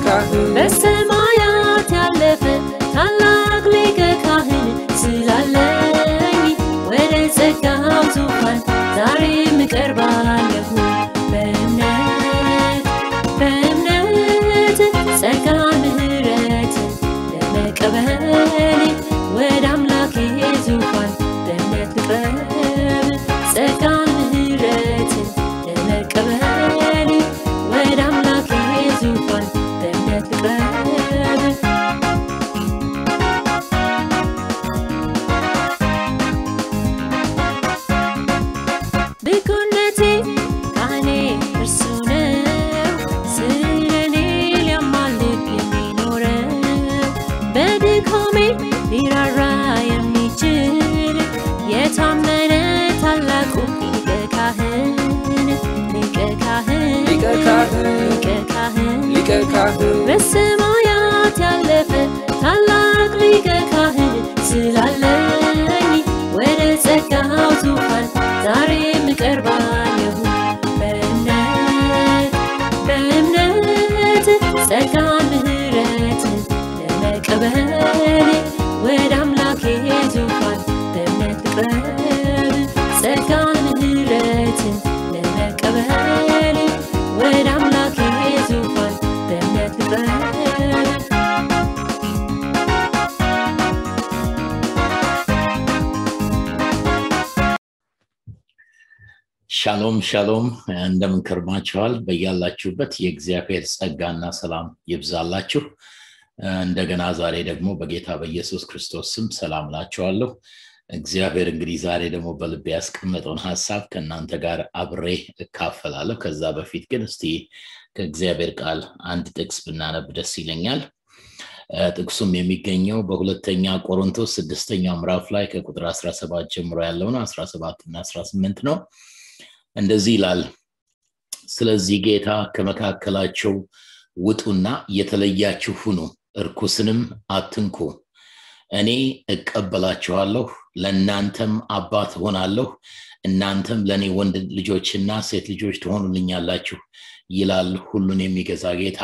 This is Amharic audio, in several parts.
ካህን በሰማያት ያለፈ ታላቅ ሊቀ ካህን ስላለኝ ወደ ጸጋው ዙፋን ዛሬም እቀርባለሁ በእምነት በእምነት ጸጋ ምህረት ለመቀበል ወደ አምላኬ ዙፋን በእምነት ልቅረብ ጸጋ ምህረት ለመቀበል ወደ አምላኬ ዙፋን በእምነት ልቅረብ ብኩነቴ ካህኔ እርሱ ነው ስለኔ ሊያማልድ የሚኖረው በድካሜ ሊራራ የሚችል የታመነ ታላቁ ሊቀ ካህን ሊቀ ካህን ሊቀ ካህን ሊቀ ካህን ሊቀ ካህን በሰማያት ያለፈ ታላቅ ሊቀ ካህን ስላለኝ ወደ ጸጋው ዙፋን ዛሬም እቀርባለሁ በእምነት በእምነት ጸጋ ምህረት ለመቀበል ወደ አምላኬ ዙፋን በእምነት ልቅረብ ጸጋ ምህረት ለመቀበል ወደ አምላኬ ዙፋን በእምነት ልቅረብ ሻሎም ሻሎም እንደምን ከርማችኋል በያላችሁበት የእግዚአብሔር ጸጋና ሰላም ይብዛላችሁ እንደገና ዛሬ ደግሞ በጌታ በኢየሱስ ክርስቶስ ስም ሰላም ላችኋለሁ እግዚአብሔር እንግዲህ ዛሬ ደግሞ በልቤ ያስቀመጠውን ሀሳብ ከእናንተ ጋር አብሬ እካፈላለሁ ከዛ በፊት ግን እስቲ ከእግዚአብሔር ቃል አንድ ጥቅስ ብናነብ ደስ ይለኛል ጥቅሱም የሚገኘው በሁለተኛ ቆሮንቶስ ስድስተኛው ምዕራፍ ላይ ከቁጥር 17 ጀምሮ ያለው ነው 17 እና 18 ነው እንደዚህ ይላል ስለዚህ ጌታ ከመካከላቸው ውጡና የተለያችሁ ሁኑ እርኩስንም አትንኩ እኔ እቀበላችኋለሁ ለእናንተም አባት ሆናለሁ እናንተም ለእኔ ወንድ ልጆችና ሴት ልጆች ትሆኑልኛላችሁ ይላል ሁሉን የሚገዛ ጌታ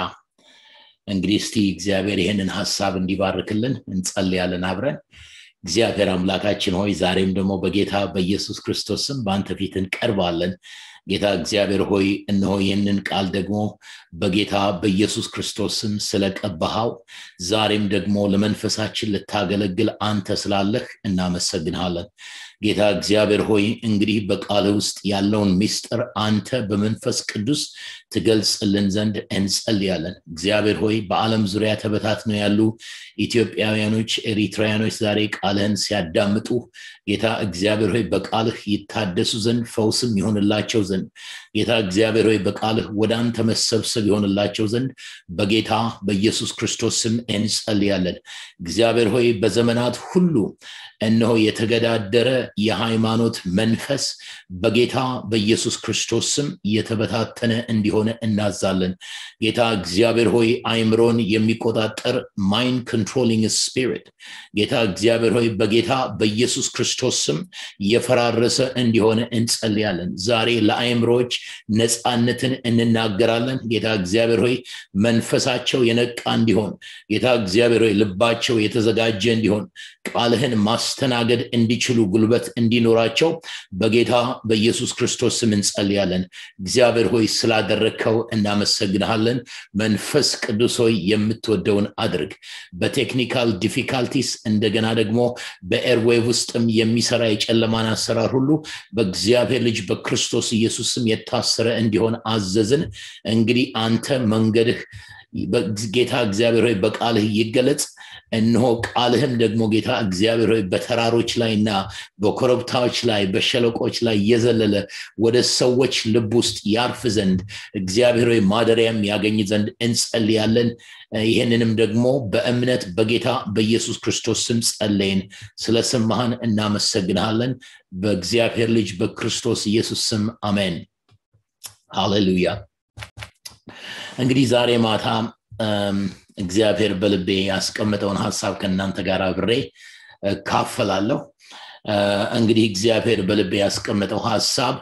እንግዲህ እስቲ እግዚአብሔር ይህንን ሀሳብ እንዲባርክልን እንጸልያለን አብረን እግዚአብሔር አምላካችን ሆይ ዛሬም ደግሞ በጌታ በኢየሱስ ክርስቶስ ስም በአንተ ፊት እንቀርባለን ጌታ እግዚአብሔር ሆይ እነሆ ይህንን ቃል ደግሞ በጌታ በኢየሱስ ክርስቶስ ስም ስለቀባሃው ዛሬም ደግሞ ለመንፈሳችን ልታገለግል አንተ ስላለህ እናመሰግንሃለን ጌታ እግዚአብሔር ሆይ እንግዲህ በቃል ውስጥ ያለውን ሚስጥር አንተ በመንፈስ ቅዱስ ትገልጽልን ዘንድ እንጸልያለን እግዚአብሔር ሆይ በዓለም ዙሪያ ተበታትነው ያሉ ኢትዮጵያውያኖች ኤሪትራውያኖች ዛሬ ቃልህን ሲያዳምጡ ጌታ እግዚአብሔር ሆይ በቃልህ ይታደሱ ዘንድ ፈውስም ይሆንላቸው ዘንድ ጌታ እግዚአብሔር ሆይ በቃልህ ወደ አንተ መሰብሰብ ይሆንላቸው ዘንድ በጌታ በኢየሱስ ክርስቶስ ስም እንጸልያለን እግዚአብሔር ሆይ በዘመናት ሁሉ እነሆ የተገዳደረ የሃይማኖት መንፈስ በጌታ በኢየሱስ ክርስቶስ ስም የተበታተነ እንዲሆነ እናዛለን ጌታ እግዚአብሔር ሆይ አይምሮን የሚቆጣጠር ማይንድ ኮንትሮሊንግ ስፒሪት ጌታ እግዚአብሔር ሆይ በጌታ በኢየሱስ ክርስቶስ ስም የፈራረሰ እንዲሆነ እንጸልያለን ዛሬ ለአይምሮዎች ነፃነትን እንናገራለን ጌታ እግዚአብሔር ሆይ መንፈሳቸው የነቃ እንዲሆን ጌታ እግዚአብሔር ሆይ ልባቸው የተዘጋጀ እንዲሆን ቃልህን ማስተናገድ እንዲችሉ ጉልበት እንዲኖራቸው በጌታ በኢየሱስ ክርስቶስ ስም እንጸልያለን እግዚአብሔር ሆይ ስላደረግከው እናመሰግንሃለን መንፈስ ቅዱስ ሆይ የምትወደውን አድርግ በቴክኒካል ዲፊካልቲስ እንደገና ደግሞ በኤርዌቭ ውስጥም የሚሰራ የጨለማን አሰራር ሁሉ በእግዚአብሔር ልጅ በክርስቶስ ኢየሱስ ስም የታሰረ እንዲሆን አዘዝን እንግዲህ አንተ መንገድህ ጌታ እግዚአብሔር ሆይ በቃልህ ይገለጽ እነሆ ቃልህም ደግሞ ጌታ እግዚአብሔር ሆይ በተራሮች ላይ እና በኮረብታዎች ላይ በሸለቆች ላይ እየዘለለ ወደ ሰዎች ልብ ውስጥ ያርፍ ዘንድ እግዚአብሔር ሆይ ማደሪያም ያገኝ ዘንድ እንጸልያለን ይህንንም ደግሞ በእምነት በጌታ በኢየሱስ ክርስቶስ ስም ጸለይን ስለሰማህን እናመሰግንሃለን በእግዚአብሔር ልጅ በክርስቶስ ኢየሱስ ስም አሜን ሃሌሉያ እንግዲህ ዛሬ ማታ እግዚአብሔር በልቤ ያስቀምጠውን ሀሳብ ከእናንተ ጋር አብሬ ካፈላለሁ እንግዲህ እግዚአብሔር በልቤ ያስቀምጠው ሀሳብ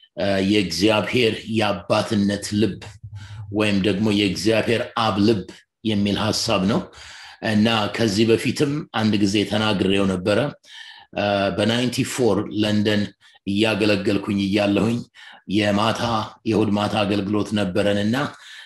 የእግዚአብሔር የአባትነት ልብ ወይም ደግሞ የእግዚአብሔር አብ ልብ የሚል ሀሳብ ነው እና ከዚህ በፊትም አንድ ጊዜ ተናግሬው ነበረ በናይንቲ ፎር ለንደን እያገለገልኩኝ እያለሁኝ የማታ የእሁድ ማታ አገልግሎት ነበረን እና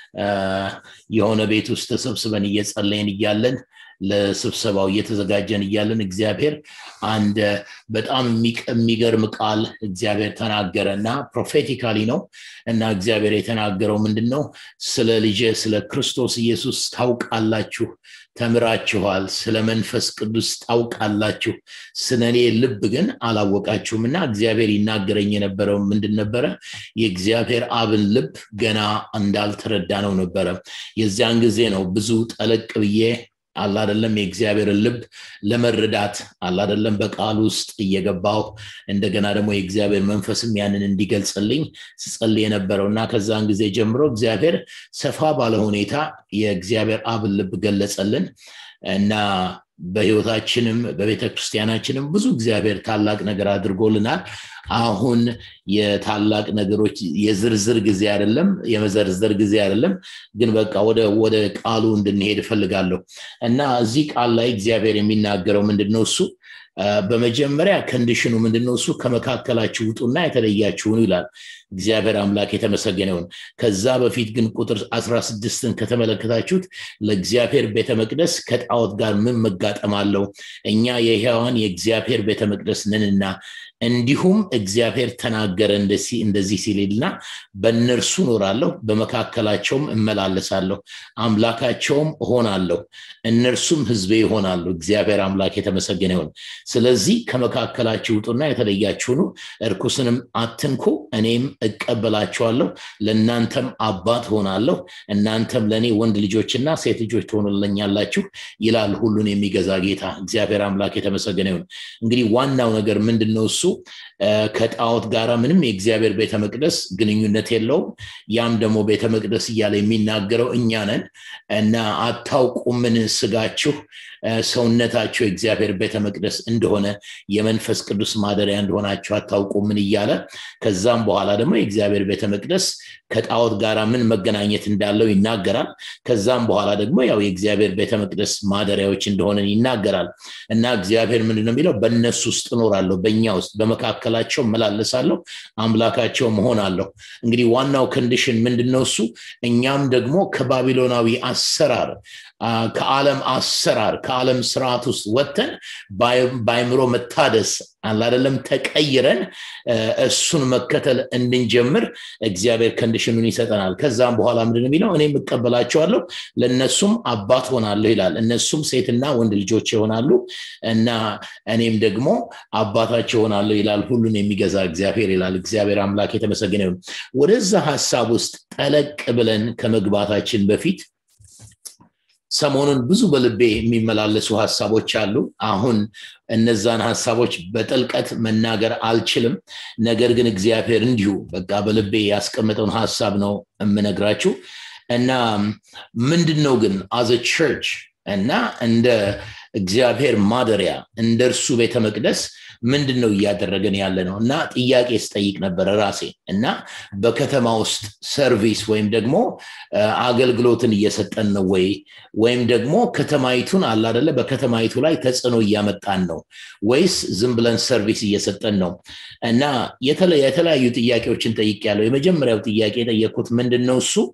የሆነ ቤት ውስጥ ተሰብስበን እየጸለይን እያለን ለስብሰባው እየተዘጋጀን እያለን እግዚአብሔር አንድ በጣም የሚገርም ቃል እግዚአብሔር ተናገረ እና ፕሮፌቲካሊ ነው እና እግዚአብሔር የተናገረው ምንድን ነው ስለ ልጅ ስለ ክርስቶስ ኢየሱስ ታውቃላችሁ ተምራችኋል ስለ መንፈስ ቅዱስ ታውቃላችሁ ስለ እኔ ልብ ግን አላወቃችሁም እና እግዚአብሔር ይናገረኝ የነበረው ምንድን ነበረ የእግዚአብሔር አብን ልብ ገና እንዳልተረዳ ነው ነበረ የዚያን ጊዜ ነው ብዙ ጠለቅ ብዬ አላደለም የእግዚአብሔርን ልብ ለመረዳት አላደለም በቃል ውስጥ እየገባው እንደገና ደግሞ የእግዚአብሔር መንፈስም ያንን እንዲገልጽልኝ ስጸል የነበረው እና ከዛን ጊዜ ጀምሮ እግዚአብሔር ሰፋ ባለ ሁኔታ የእግዚአብሔር አብን ልብ ገለጸልን እና በህይወታችንም በቤተ ክርስቲያናችንም ብዙ እግዚአብሔር ታላቅ ነገር አድርጎልናል አሁን የታላቅ ነገሮች የዝርዝር ጊዜ አይደለም የመዘርዘር ጊዜ አይደለም ግን በቃ ወደ ወደ ቃሉ እንድንሄድ እፈልጋለሁ እና እዚህ ቃል ላይ እግዚአብሔር የሚናገረው ምንድን ነው እሱ በመጀመሪያ ከንዲሽኑ ምንድነው እሱ ከመካከላችሁ ውጡና የተለያችሁን ይላል እግዚአብሔር አምላክ የተመሰገነውን ከዛ በፊት ግን ቁጥር 16ን ከተመለከታችሁት ለእግዚአብሔር ቤተ መቅደስ ከጣዖት ጋር ምን መጋጠም አለው እኛ የህያዋን የእግዚአብሔር ቤተ መቅደስ ነንና እንዲሁም እግዚአብሔር ተናገረ እንደዚህ ሲልና በእነርሱ ኖራለሁ በመካከላቸውም እመላለሳለሁ አምላካቸውም እሆናለሁ እነርሱም ህዝቤ ይሆናሉ እግዚአብሔር አምላክ የተመሰገነ ይሆን ስለዚህ ከመካከላችሁ ውጡና የተለያችሁኑ እርኩስንም አትንኩ እኔም እቀበላችኋለሁ ለእናንተም አባት ሆናለሁ እናንተም ለእኔ ወንድ ልጆችና ሴት ልጆች ትሆኑለኛላችሁ ይላል ሁሉን የሚገዛ ጌታ እግዚአብሔር አምላክ የተመሰገነ ይሁን እንግዲህ ዋናው ነገር ምንድን ነው እሱ ከጣዖት ጋር ምንም የእግዚአብሔር ቤተ መቅደስ ግንኙነት የለውም ያም ደግሞ ቤተ መቅደስ እያለ የሚናገረው እኛ ነን እና አታውቁምን ስጋችሁ ሰውነታቸው የእግዚአብሔር ቤተ መቅደስ እንደሆነ የመንፈስ ቅዱስ ማደሪያ እንደሆናቸው አታውቁምን እያለ ከዛም በኋላ ደግሞ የእግዚአብሔር ቤተ መቅደስ ከጣዖት ጋር ምን መገናኘት እንዳለው ይናገራል ከዛም በኋላ ደግሞ ያው የእግዚአብሔር ቤተ መቅደስ ማደሪያዎች እንደሆነ ይናገራል እና እግዚአብሔር ምንድን ነው የሚለው በእነሱ ውስጥ እኖራለሁ በእኛ ውስጥ በመካከላቸው መላለሳለሁ አምላካቸው መሆናለሁ እንግዲህ ዋናው ኮንዲሽን ምንድን ነው እሱ እኛም ደግሞ ከባቢሎናዊ አሰራር ከዓለም አሰራር ከዓለም ስርዓት ውስጥ ወጥተን በአይምሮ መታደስ አላደለም ተቀይረን እሱን መከተል እንድንጀምር እግዚአብሔር ከንዲሽኑን ይሰጠናል ከዛም በኋላ ምንድን የሚለው እኔም እቀበላቸዋለሁ ለእነሱም አባት ሆናለሁ ይላል እነሱም ሴትና ወንድ ልጆች ይሆናሉ እና እኔም ደግሞ አባታቸው ሆናለሁ ይላል ሁሉን የሚገዛ እግዚአብሔር ይላል እግዚአብሔር አምላክ የተመሰገነ ይሁን ወደዛ ሀሳብ ውስጥ ጠለቅ ብለን ከመግባታችን በፊት ሰሞኑን ብዙ በልቤ የሚመላለሱ ሀሳቦች አሉ አሁን እነዛን ሀሳቦች በጥልቀት መናገር አልችልም ነገር ግን እግዚአብሔር እንዲሁ በቃ በልቤ ያስቀመጠውን ሀሳብ ነው የምነግራችሁ እና ምንድን ነው ግን አዘ ቸርች እና እንደ እግዚአብሔር ማደሪያ እንደ እርሱ ቤተ መቅደስ ምንድን ነው እያደረገን ያለ ነው እና ጥያቄ ስጠይቅ ነበረ ራሴ እና በከተማ ውስጥ ሰርቪስ ወይም ደግሞ አገልግሎትን እየሰጠን ነው ወይ ወይም ደግሞ ከተማይቱን አላደለ በከተማይቱ ላይ ተጽዕኖ እያመጣን ነው ወይስ ዝም ብለን ሰርቪስ እየሰጠን ነው እና የተለያዩ ጥያቄዎችን ጠይቅ ያለው የመጀመሪያው ጥያቄ የጠየቅኩት ምንድን ነው እሱ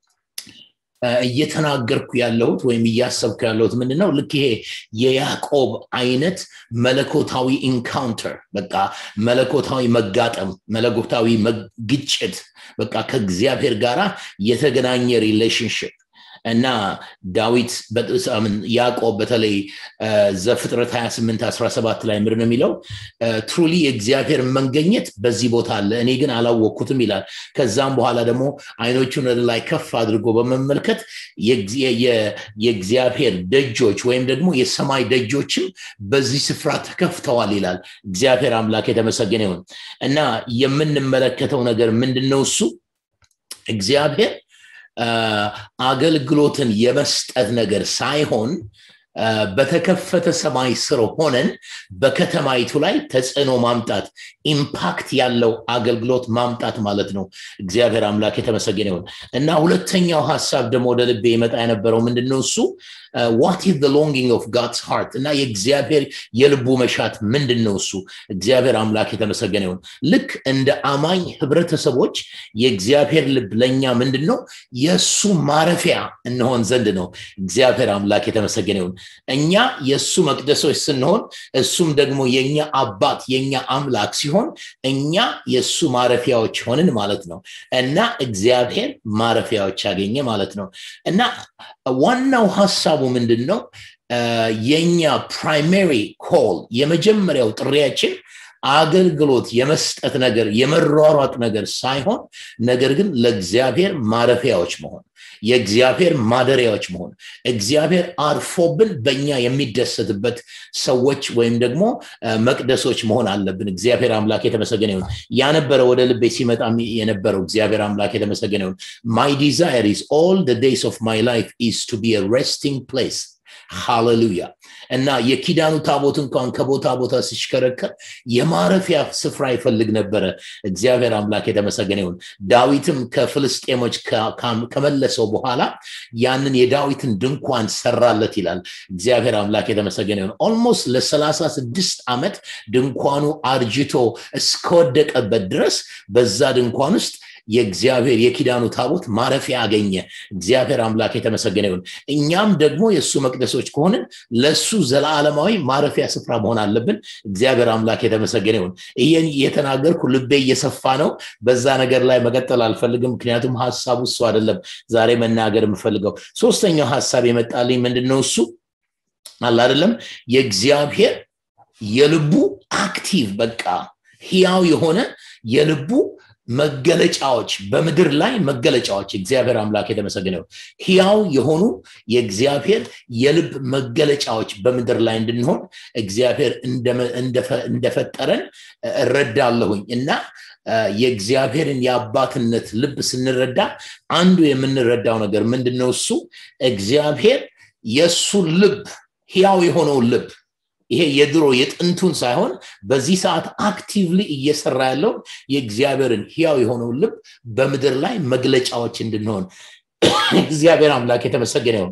እየተናገርኩ ያለሁት ወይም እያሰብኩ ያለሁት ምንድነው ልክ ይሄ የያዕቆብ አይነት መለኮታዊ ኢንካውንተር በቃ መለኮታዊ መጋጠም መለኮታዊ ግጭት በቃ ከእግዚአብሔር ጋር የተገናኘ ሪሌሽንሽፕ እና ዳዊት ያዕቆብ በተለይ ዘፍጥረት 28 17 ላይ ምር የሚለው ትሩሊ የእግዚአብሔር መንገኘት በዚህ ቦታ አለ እኔ ግን አላወቅኩትም ይላል ከዛም በኋላ ደግሞ አይኖቹን ወደ ላይ ከፍ አድርጎ በመመልከት የእግዚአብሔር ደጆች ወይም ደግሞ የሰማይ ደጆችም በዚህ ስፍራ ተከፍተዋል ይላል እግዚአብሔር አምላክ የተመሰገነ ይሁን እና የምንመለከተው ነገር ምንድን ነው እሱ እግዚአብሔር አገልግሎትን የመስጠት ነገር ሳይሆን በተከፈተ ሰማይ ስር ሆነን በከተማይቱ ላይ ተጽዕኖ ማምጣት ኢምፓክት ያለው አገልግሎት ማምጣት ማለት ነው እግዚአብሔር አምላክ የተመሰገነ ይሁን እና ሁለተኛው ሀሳብ ደግሞ ወደ ልቤ ይመጣ የነበረው ምንድነው እሱ ዋት ኢዝ ሎንጊንግ ኦፍ ጋድስ ሃርት እና የእግዚአብሔር የልቡ መሻት ምንድን ነው እሱ እግዚአብሔር አምላክ የተመሰገነ ይሁን ልክ እንደ አማኝ ህብረተሰቦች የእግዚአብሔር ልብ ለእኛ ምንድን ነው የእሱ ማረፊያ እንሆን ዘንድ ነው እግዚአብሔር አምላክ የተመሰገነ ይሁን እኛ የእሱ መቅደሶች ስንሆን እሱም ደግሞ የእኛ አባት የእኛ አምላክ ሲሆን እኛ የእሱ ማረፊያዎች ሆንን ማለት ነው እና እግዚአብሔር ማረፊያዎች ያገኘ ማለት ነው እና ዋናው ሀሳቡ ምንድን ነው የኛ ፕራይማሪ ኮል የመጀመሪያው ጥሪያችን አገልግሎት የመስጠት ነገር የመሯሯጥ ነገር ሳይሆን ነገር ግን ለእግዚአብሔር ማረፊያዎች መሆን የእግዚአብሔር ማደሪያዎች መሆን እግዚአብሔር አርፎብን በእኛ የሚደሰትበት ሰዎች ወይም ደግሞ መቅደሶች መሆን አለብን እግዚአብሔር አምላክ የተመሰገነ ይሁን ያነበረ ወደ ልቤ ሲመጣ የነበረው እግዚአብሔር አምላክ የተመሰገነ ይሁን ማይ ዲዛይር ኢዝ ኦል ዴይስ ኦፍ ማይ ላይፍ ኢዝ ቱ ቢ ሬስቲንግ ፕሌስ ሃሌሉያ እና የኪዳኑ ታቦት እንኳን ከቦታ ቦታ ሲሽከረከር የማረፊያ ስፍራ ይፈልግ ነበረ እግዚአብሔር አምላክ የተመሰገነ ይሁን ዳዊትም ከፍልስጤሞች ከመለሰው በኋላ ያንን የዳዊትን ድንኳን ሰራለት ይላል እግዚአብሔር አምላክ የተመሰገነ ይሁን ኦልሞስት ለሰላሳ ስድስት ዓመት ድንኳኑ አርጅቶ እስከወደቀበት ድረስ በዛ ድንኳን ውስጥ የእግዚአብሔር የኪዳኑ ታቦት ማረፊያ አገኘ እግዚአብሔር አምላክ የተመሰገነ ይሁን እኛም ደግሞ የእሱ መቅደሶች ከሆንን ለእሱ ዘላለማዊ ማረፊያ ስፍራ መሆን አለብን እግዚአብሔር አምላክ የተመሰገነ ይሁን ይህን እየተናገርኩ ልቤ እየሰፋ ነው በዛ ነገር ላይ መቀጠል አልፈልግም ምክንያቱም ሀሳቡ እሱ አይደለም ዛሬ መናገር የምፈልገው ሶስተኛው ሀሳብ የመጣልኝ ምንድን ነው እሱ አለ አይደለም የእግዚአብሔር የልቡ አክቲቭ በቃ ህያው የሆነ የልቡ መገለጫዎች በምድር ላይ መገለጫዎች እግዚአብሔር አምላክ የተመሰገነው ህያው የሆኑ የእግዚአብሔር የልብ መገለጫዎች በምድር ላይ እንድንሆን እግዚአብሔር እንደፈጠረን እረዳለሁኝ እና የእግዚአብሔርን የአባትነት ልብ ስንረዳ አንዱ የምንረዳው ነገር ምንድን ነው እሱ እግዚአብሔር የእሱን ልብ ህያው የሆነውን ልብ ይሄ የድሮ የጥንቱን ሳይሆን በዚህ ሰዓት አክቲቭሊ እየሰራ ያለውን የእግዚአብሔርን ህያው የሆነውን ልብ በምድር ላይ መግለጫዎች እንድንሆን እግዚአብሔር አምላክ የተመሰገነ ይሁን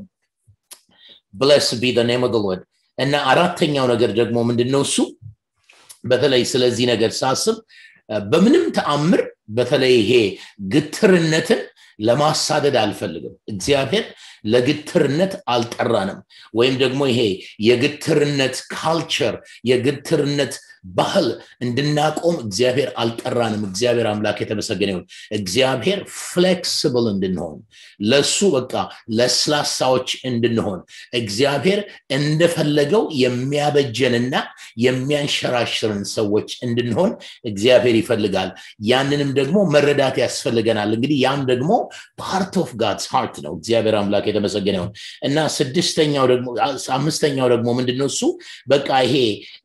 ብለስ ቢ ኔም ሎርድ እና አራተኛው ነገር ደግሞ ምንድነው እሱ በተለይ ስለዚህ ነገር ሳስብ በምንም ተአምር በተለይ ይሄ ግትርነትን ለማሳደድ አልፈልግም እግዚአብሔር ለግትርነት አልጠራንም ወይም ደግሞ ይሄ የግትርነት ካልቸር የግትርነት ባህል እንድናቆም እግዚአብሔር አልጠራንም እግዚአብሔር አምላክ የተመሰገነ ይሁን እግዚአብሔር ፍሌክስብል እንድንሆን ለሱ በቃ ለስላሳዎች እንድንሆን እግዚአብሔር እንደፈለገው የሚያበጀንና የሚያንሸራሽርን ሰዎች እንድንሆን እግዚአብሔር ይፈልጋል ያንንም ደግሞ መረዳት ያስፈልገናል እንግዲህ ያም ደግሞ ፓርት ኦፍ ጋድስ ሃርት ነው እግዚአብሔር አምላክ የተመሰገነ ይሁን እና ስድስተኛው ደግሞ አምስተኛው ደግሞ ምንድነው እሱ በቃ ይሄ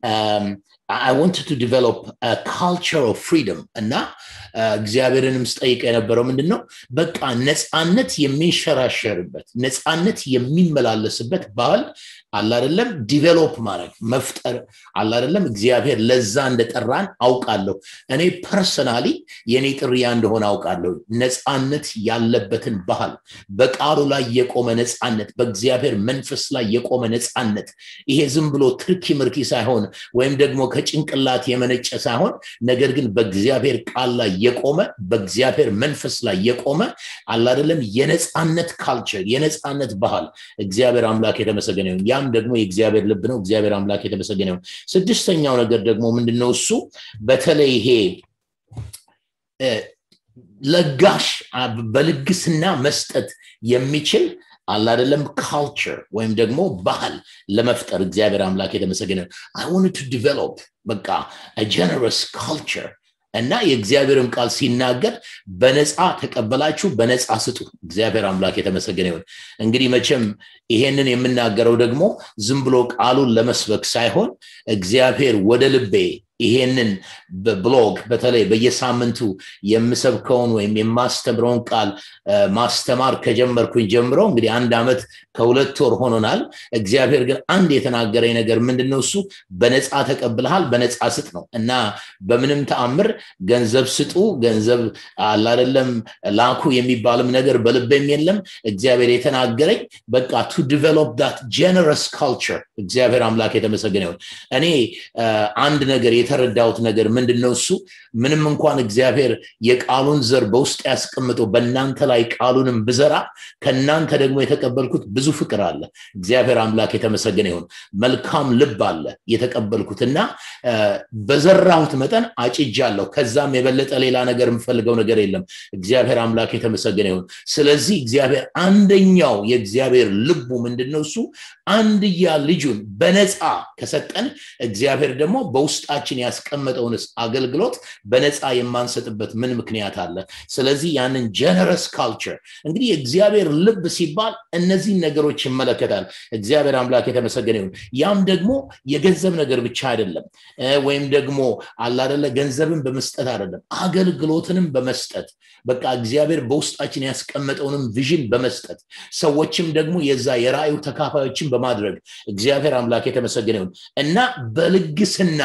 I wanted to develop a culture of freedom እና እግዚአብሔርንም ስጠይቅ የነበረው ምንድን ነው በቃ ነፃነት የሚንሸራሸርበት ነፃነት የሚመላለስበት ባህል አላደለም ዲቨሎፕ ማድረግ መፍጠር አላደለም እግዚአብሔር ለዛ እንደጠራን አውቃለሁ እኔ ፐርሰናሊ የኔ ጥርያ እንደሆነ አውቃለሁ ነፃነት ያለበትን ባህል በቃሉ ላይ የቆመ ነፃነት በእግዚአብሔር መንፈስ ላይ የቆመ ነፃነት ይሄ ዝም ብሎ ትርኪ ምርኪ ሳይሆን ወይም ደግሞ ከጭንቅላት የመነጨ ሳይሆን ነገር ግን በእግዚአብሔር ቃል ላይ የቆመ በእግዚአብሔር መንፈስ ላይ የቆመ አላደለም የነፃነት ካልቸር የነፃነት ባህል እግዚአብሔር አምላክ የተመሰገነ ይሁን ያም ደግሞ የእግዚአብሔር ልብ ነው እግዚአብሔር አምላክ የተመሰገነ ይሁን ስድስተኛው ነገር ደግሞ ምንድነው እሱ በተለይ ይሄ ለጋሽ በልግስና መስጠት የሚችል አላደለም ካልቸር ወይም ደግሞ ባህል ለመፍጠር እግዚአብሔር አምላክ የተመሰገነ አይ ዋንት ቱ ዲቨሎፕ በቃ ጀነረስ ካልቸር እና የእግዚአብሔርም ቃል ሲናገር በነፃ ተቀበላችሁ በነፃ ስጡ እግዚአብሔር አምላክ የተመሰገነ ይሁን እንግዲህ መቼም ይሄንን የምናገረው ደግሞ ዝም ብሎ ቃሉን ለመስበክ ሳይሆን እግዚአብሔር ወደ ልቤ ይሄንን በብሎግ በተለይ በየሳምንቱ የምሰብከውን ወይም የማስተምረውን ቃል ማስተማር ከጀመርኩኝ ጀምሮ እንግዲህ አንድ ዓመት ከሁለት ወር ሆኖናል እግዚአብሔር ግን አንድ የተናገረኝ ነገር ምንድነው እሱ በነፃ ተቀብልሃል በነፃ ስጥ ነው እና በምንም ተአምር ገንዘብ ስጡ ገንዘብ አላደለም ላኩ የሚባልም ነገር በልቤም የለም እግዚአብሔር የተናገረኝ በቃ ቱ ዲቨሎፕ ዳት ጀነረስ ካልቸር እግዚአብሔር አምላክ የተመሰገነ ይሁን እኔ አንድ ነገር የተረዳሁት ነገር ምንድነው እሱ ምንም እንኳን እግዚአብሔር የቃሉን ዘር በውስጥ ያስቀምጦ በእናንተ ላይ ቃሉንም ብዘራ ከእናንተ ደግሞ የተቀበልኩት ብዙ ፍቅር አለ እግዚአብሔር አምላክ የተመሰገነ ይሁን መልካም ልብ አለ የተቀበልኩት እና በዘራሁት መጠን አጭጃለሁ ከዛም የበለጠ ሌላ ነገር የምፈልገው ነገር የለም እግዚአብሔር አምላክ የተመሰገነ ይሁን ስለዚህ እግዚአብሔር አንደኛው የእግዚአብሔር ልቡ ምንድነው እሱ አንድያ ልጁን በነፃ ከሰጠን እግዚአብሔር ደግሞ በውስጣችን ያስቀመጠውንስ አገልግሎት በነፃ የማንሰጥበት ምን ምክንያት አለ ስለዚህ ያንን ጀነረስ ካልቸር እንግዲህ የእግዚአብሔር ልብ ሲባል እነዚህን ነገሮች ይመለከታል እግዚአብሔር አምላክ የተመሰገነ ይሁን ያም ደግሞ የገንዘብ ነገር ብቻ አይደለም ወይም ደግሞ አላደለ ገንዘብን በመስጠት አይደለም አገልግሎትንም በመስጠት በቃ እግዚአብሔር በውስጣችን ያስቀመጠውንም ቪዥን በመስጠት ሰዎችም ደግሞ የዛ የራእዩ ተካፋዮችን በማድረግ እግዚአብሔር አምላክ የተመሰገነ ይሁን እና በልግስና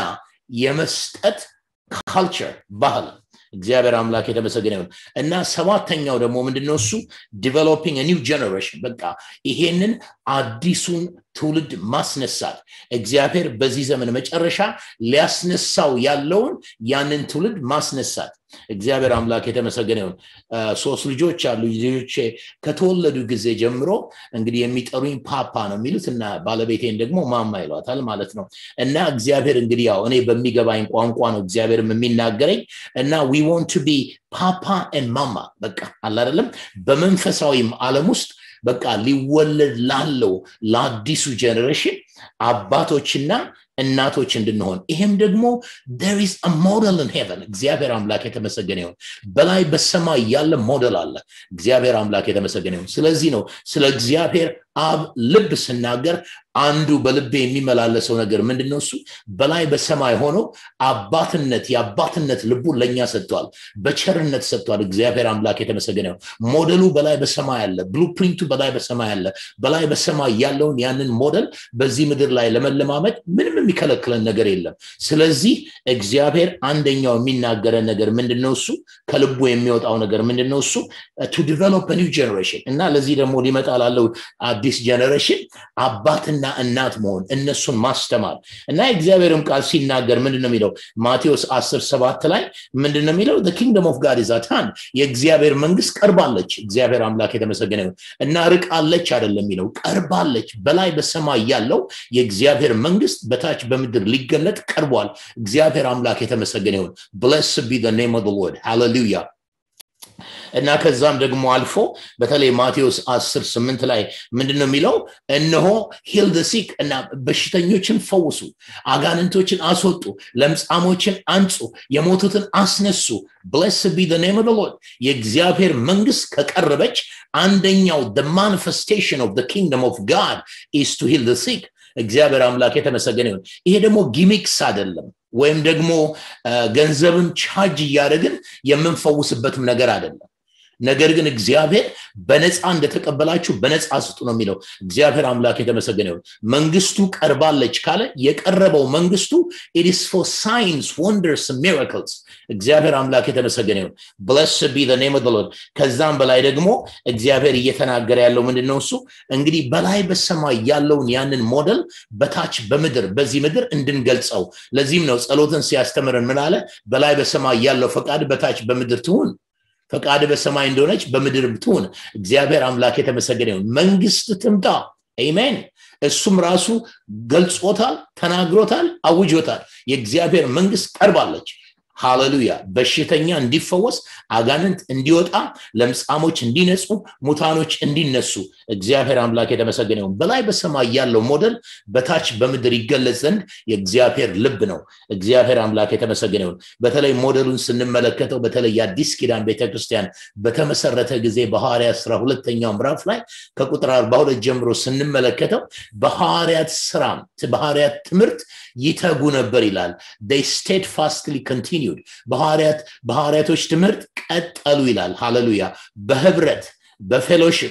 የመስጠት ካልቸር ባህል እግዚአብሔር አምላክ የተመሰገነ ይሁን እና ሰባተኛው ደግሞ ምንድነው እሱ ዲቨሎፒንግ ኒው ጀነሬሽን በቃ ይሄንን አዲሱን ትውልድ ማስነሳት እግዚአብሔር በዚህ ዘመን መጨረሻ ሊያስነሳው ያለውን ያንን ትውልድ ማስነሳት እግዚአብሔር አምላክ የተመሰገነ ይሁን ሶስት ልጆች አሉ ልጆቼ ከተወለዱ ጊዜ ጀምሮ እንግዲህ የሚጠሩኝ ፓፓ ነው የሚሉት እና ባለቤቴን ደግሞ ማማ ይሏታል ማለት ነው እና እግዚአብሔር እንግዲህ ያው እኔ በሚገባኝ ቋንቋ ነው እግዚአብሔርም የሚናገረኝ እና ዊ ወንት ቱ ቢ ፓፓ ን ማማ በቃ አላደለም በመንፈሳዊም ዓለም ውስጥ በቃ ሊወለድ ላለው ለአዲሱ ጀኔሬሽን አባቶችና እናቶች እንድንሆን ይሄም ደግሞ ር ኢዝ ሞዴል ን ሄቨን እግዚአብሔር አምላክ የተመሰገነ ይሁን በላይ በሰማይ ያለ ሞዴል አለ እግዚአብሔር አምላክ የተመሰገነ ይሁን ስለዚህ ነው ስለ እግዚአብሔር አብ ልብ ስናገር አንዱ በልቤ የሚመላለሰው ነገር ምንድነው እሱ በላይ በሰማይ ሆኖ አባትነት የአባትነት ልቡን ለእኛ ሰጥቷል በቸርነት ሰጥቷል እግዚአብሔር አምላክ የተመሰገነ ሞዴሉ በላይ በሰማይ አለ ብሉፕሪንቱ በላይ በሰማይ አለ በላይ በሰማይ ያለውን ያንን ሞዴል በዚህ ምድር ላይ ለመለማመድ ምንም የሚከለክለን ነገር የለም ስለዚህ እግዚአብሔር አንደኛው የሚናገረን ነገር ምንድነው እሱ ከልቡ የሚወጣው ነገር ምንድነው እሱ ቱ ዲቨሎፕ ኒው ጀኔሬሽን እና ለዚህ ደግሞ ሊመጣ ላለው አዲስ ጀኔሬሽን አባትና እናት መሆን እነሱን ማስተማር እና የእግዚአብሔርም ቃል ሲናገር ምንድን ነው የሚለው ማቴዎስ 10 ሰባት ላይ ምንድን ነው የሚለው ኪንግደም ኦፍ ጋድ ዛታን የእግዚአብሔር መንግስት ቀርባለች እግዚአብሔር አምላክ የተመሰገነ ይሁን እና ርቃለች አይደለም የሚለው ቀርባለች በላይ በሰማይ ያለው የእግዚአብሔር መንግስት በታች በምድር ሊገለጥ ቀርቧል እግዚአብሔር አምላክ የተመሰገነ ይሁን ብለስ ቢ ኔም ኦፍ ሎርድ ሃሌሉያ እና ከዛም ደግሞ አልፎ በተለይ ማቴዎስ 10 8 ላይ ምንድን ነው የሚለው እነሆ ሂልድ ሲክ እና በሽተኞችን ፈውሱ አጋንንቶችን አስወጡ ለምጻሞችን አንጹ የሞቱትን አስነሱ ብለስ ቢ ኔም ኦፍ ሎርድ የእግዚአብሔር መንግስት ከቀረበች አንደኛው ማኒፌስቴሽን ኦፍ ኪንግደም ኦፍ ጋድ ኢስ ቱ ሂል ሲክ እግዚአብሔር አምላክ የተመሰገነ ይሁን ይሄ ደግሞ ጊሚክስ አይደለም ወይም ደግሞ ገንዘብን ቻርጅ እያደረግን የምንፈውስበትም ነገር አይደለም ነገር ግን እግዚአብሔር በነፃ እንደተቀበላችሁ በነፃ ስጡ ነው የሚለው እግዚአብሔር አምላክ የተመሰገነ ይሁን መንግስቱ ቀርባለች ካለ የቀረበው መንግስቱ ኢትስ ፎር ሳይንስ ወንደርስ ሚራክልስ እግዚአብሔር አምላክ የተመሰገነ ይሁን ብለስ ቢ ኔም ሎርድ ከዛም በላይ ደግሞ እግዚአብሔር እየተናገረ ያለው ምንድን ነው እሱ እንግዲህ በላይ በሰማይ ያለውን ያንን ሞዴል በታች በምድር በዚህ ምድር እንድንገልጸው ለዚህም ነው ጸሎትን ሲያስተምረን ምን አለ በላይ በሰማይ ያለው ፈቃድ በታች በምድር ትሁን ፈቃድ በሰማይ እንደሆነች በምድር ትሁን እግዚአብሔር አምላክ የተመሰገነ ይሁን መንግስት ትምጣ ኤሜን እሱም ራሱ ገልጾታል ተናግሮታል አውጆታል የእግዚአብሔር መንግስት ቀርባለች ሃሌሉያ በሽተኛ እንዲፈወስ አጋንንት እንዲወጣ ለምጻሞች እንዲነጹ ሙታኖች እንዲነሱ እግዚአብሔር አምላክ የተመሰገነ ይሁን በላይ በሰማይ ያለው ሞዴል በታች በምድር ይገለጽ ዘንድ የእግዚአብሔር ልብ ነው እግዚአብሔር አምላክ የተመሰገነ ይሁን በተለይ ሞዴሉን ስንመለከተው በተለይ የአዲስ ኪዳን ቤተክርስቲያን በተመሰረተ ጊዜ በሐዋርያት ስራ ሁለተኛው ምዕራፍ ላይ ከቁጥር 42 ጀምሮ ስንመለከተው በሐዋርያት ስራ በሐዋርያት ትምህርት ይተጉ ነበር ይላል they steadfastly continued በሐዋርያት በሐዋርያቶች ትምህርት ቀጠሉ ይላል ሃሌሉያ በህብረት በፌሎሽፕ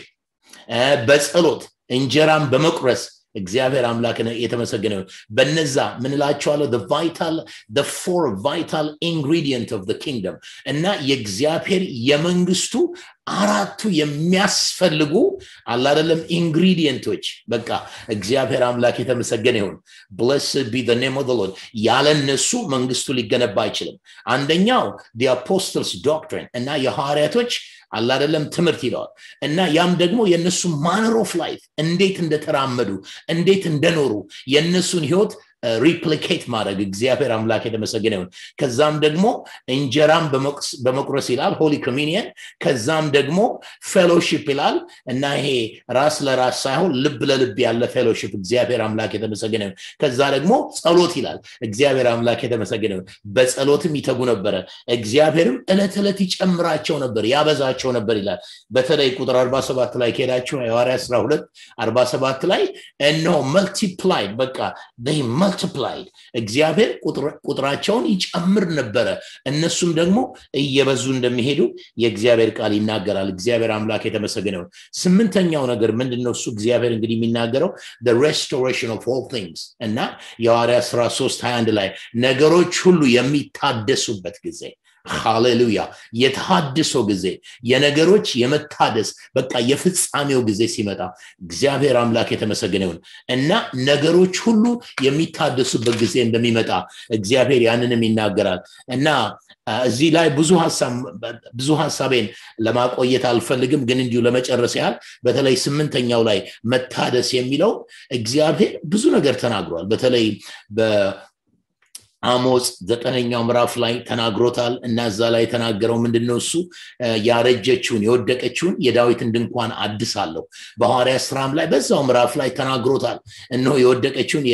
በጸሎት እንጀራን በመቁረስ እግዚአብሔር አምላክ የተመሰገነ ይሁን በነዛ ምን እላቸዋለሁ ቫይታል ፎር ቫይታል ኢንግሪዲየንት ኦፍ ኪንግደም እና የእግዚአብሔር የመንግስቱ አራቱ የሚያስፈልጉ አላደለም ኢንግሪዲየንቶች በቃ እግዚአብሔር አምላክ የተመሰገነ ይሁን ብለስ ቢ ኔም ኦፍ ሎርድ ያለ እነሱ መንግስቱ ሊገነባ አይችልም አንደኛው አፖስትልስ ዶክትሪን እና የሐዋርያቶች አላደለም ትምህርት ይለዋል እና ያም ደግሞ የእነሱ ማነር ኦፍ ላይፍ እንዴት እንደተራመዱ እንዴት እንደኖሩ የእነሱን ህይወት ሪፕሊኬት ማድረግ እግዚአብሔር አምላክ የተመሰገነ ይሁን ከዛም ደግሞ እንጀራም በመቁረስ ይላል ሆሊ ኮሚኒየን ከዛም ደግሞ ፌሎሺፕ ይላል እና ይሄ ራስ ለራስ ሳይሆን ልብ ለልብ ያለ ፌሎሺፕ እግዚአብሔር አምላክ የተመሰገነ ይሁን ከዛ ደግሞ ጸሎት ይላል እግዚአብሔር አምላክ የተመሰገነ ይሁን በጸሎትም ይተጉ ነበረ እግዚአብሔርም እለት እለት ይጨምራቸው ነበር ያበዛቸው ነበር ይላል በተለይ ቁጥር 47 ላይ ከሄዳችሁ የሐዋርያ 12 47 ላይ እነሆ መልቲፕላይድ በቃ መልቲፕላይድ እግዚአብሔር ቁጥራቸውን ይጨምር ነበረ እነሱም ደግሞ እየበዙ እንደሚሄዱ የእግዚአብሔር ቃል ይናገራል እግዚአብሔር አምላክ የተመሰገነውን ስምንተኛው ነገር ምንድነው እሱ እግዚአብሔር እንግዲህ የሚናገረው ሬስቶሬሽን ኦፍ ኦል ቲንግስ እና የሐዋርያ ስራ 3 21 ላይ ነገሮች ሁሉ የሚታደሱበት ጊዜ ሃሌሉያ የተሃድሶ ጊዜ የነገሮች የመታደስ በቃ የፍጻሜው ጊዜ ሲመጣ እግዚአብሔር አምላክ የተመሰገነ ይሁን እና ነገሮች ሁሉ የሚታደሱበት ጊዜ እንደሚመጣ እግዚአብሔር ያንንም ይናገራል እና እዚህ ላይ ብዙ ብዙ ሀሳቤን ለማቆየት አልፈልግም ግን እንዲሁ ለመጨረስ ያህል በተለይ ስምንተኛው ላይ መታደስ የሚለው እግዚአብሔር ብዙ ነገር ተናግሯል በተለይ አሞጽ ዘጠነኛው ምዕራፍ ላይ ተናግሮታል እና እዛ ላይ የተናገረው ምንድነው እሱ ያረጀችውን የወደቀችውን የዳዊትን ድንኳን አድሳለሁ በሐዋርያ ስራም ላይ በዛው ምዕራፍ ላይ ተናግሮታል እነሆ የወደቀችውን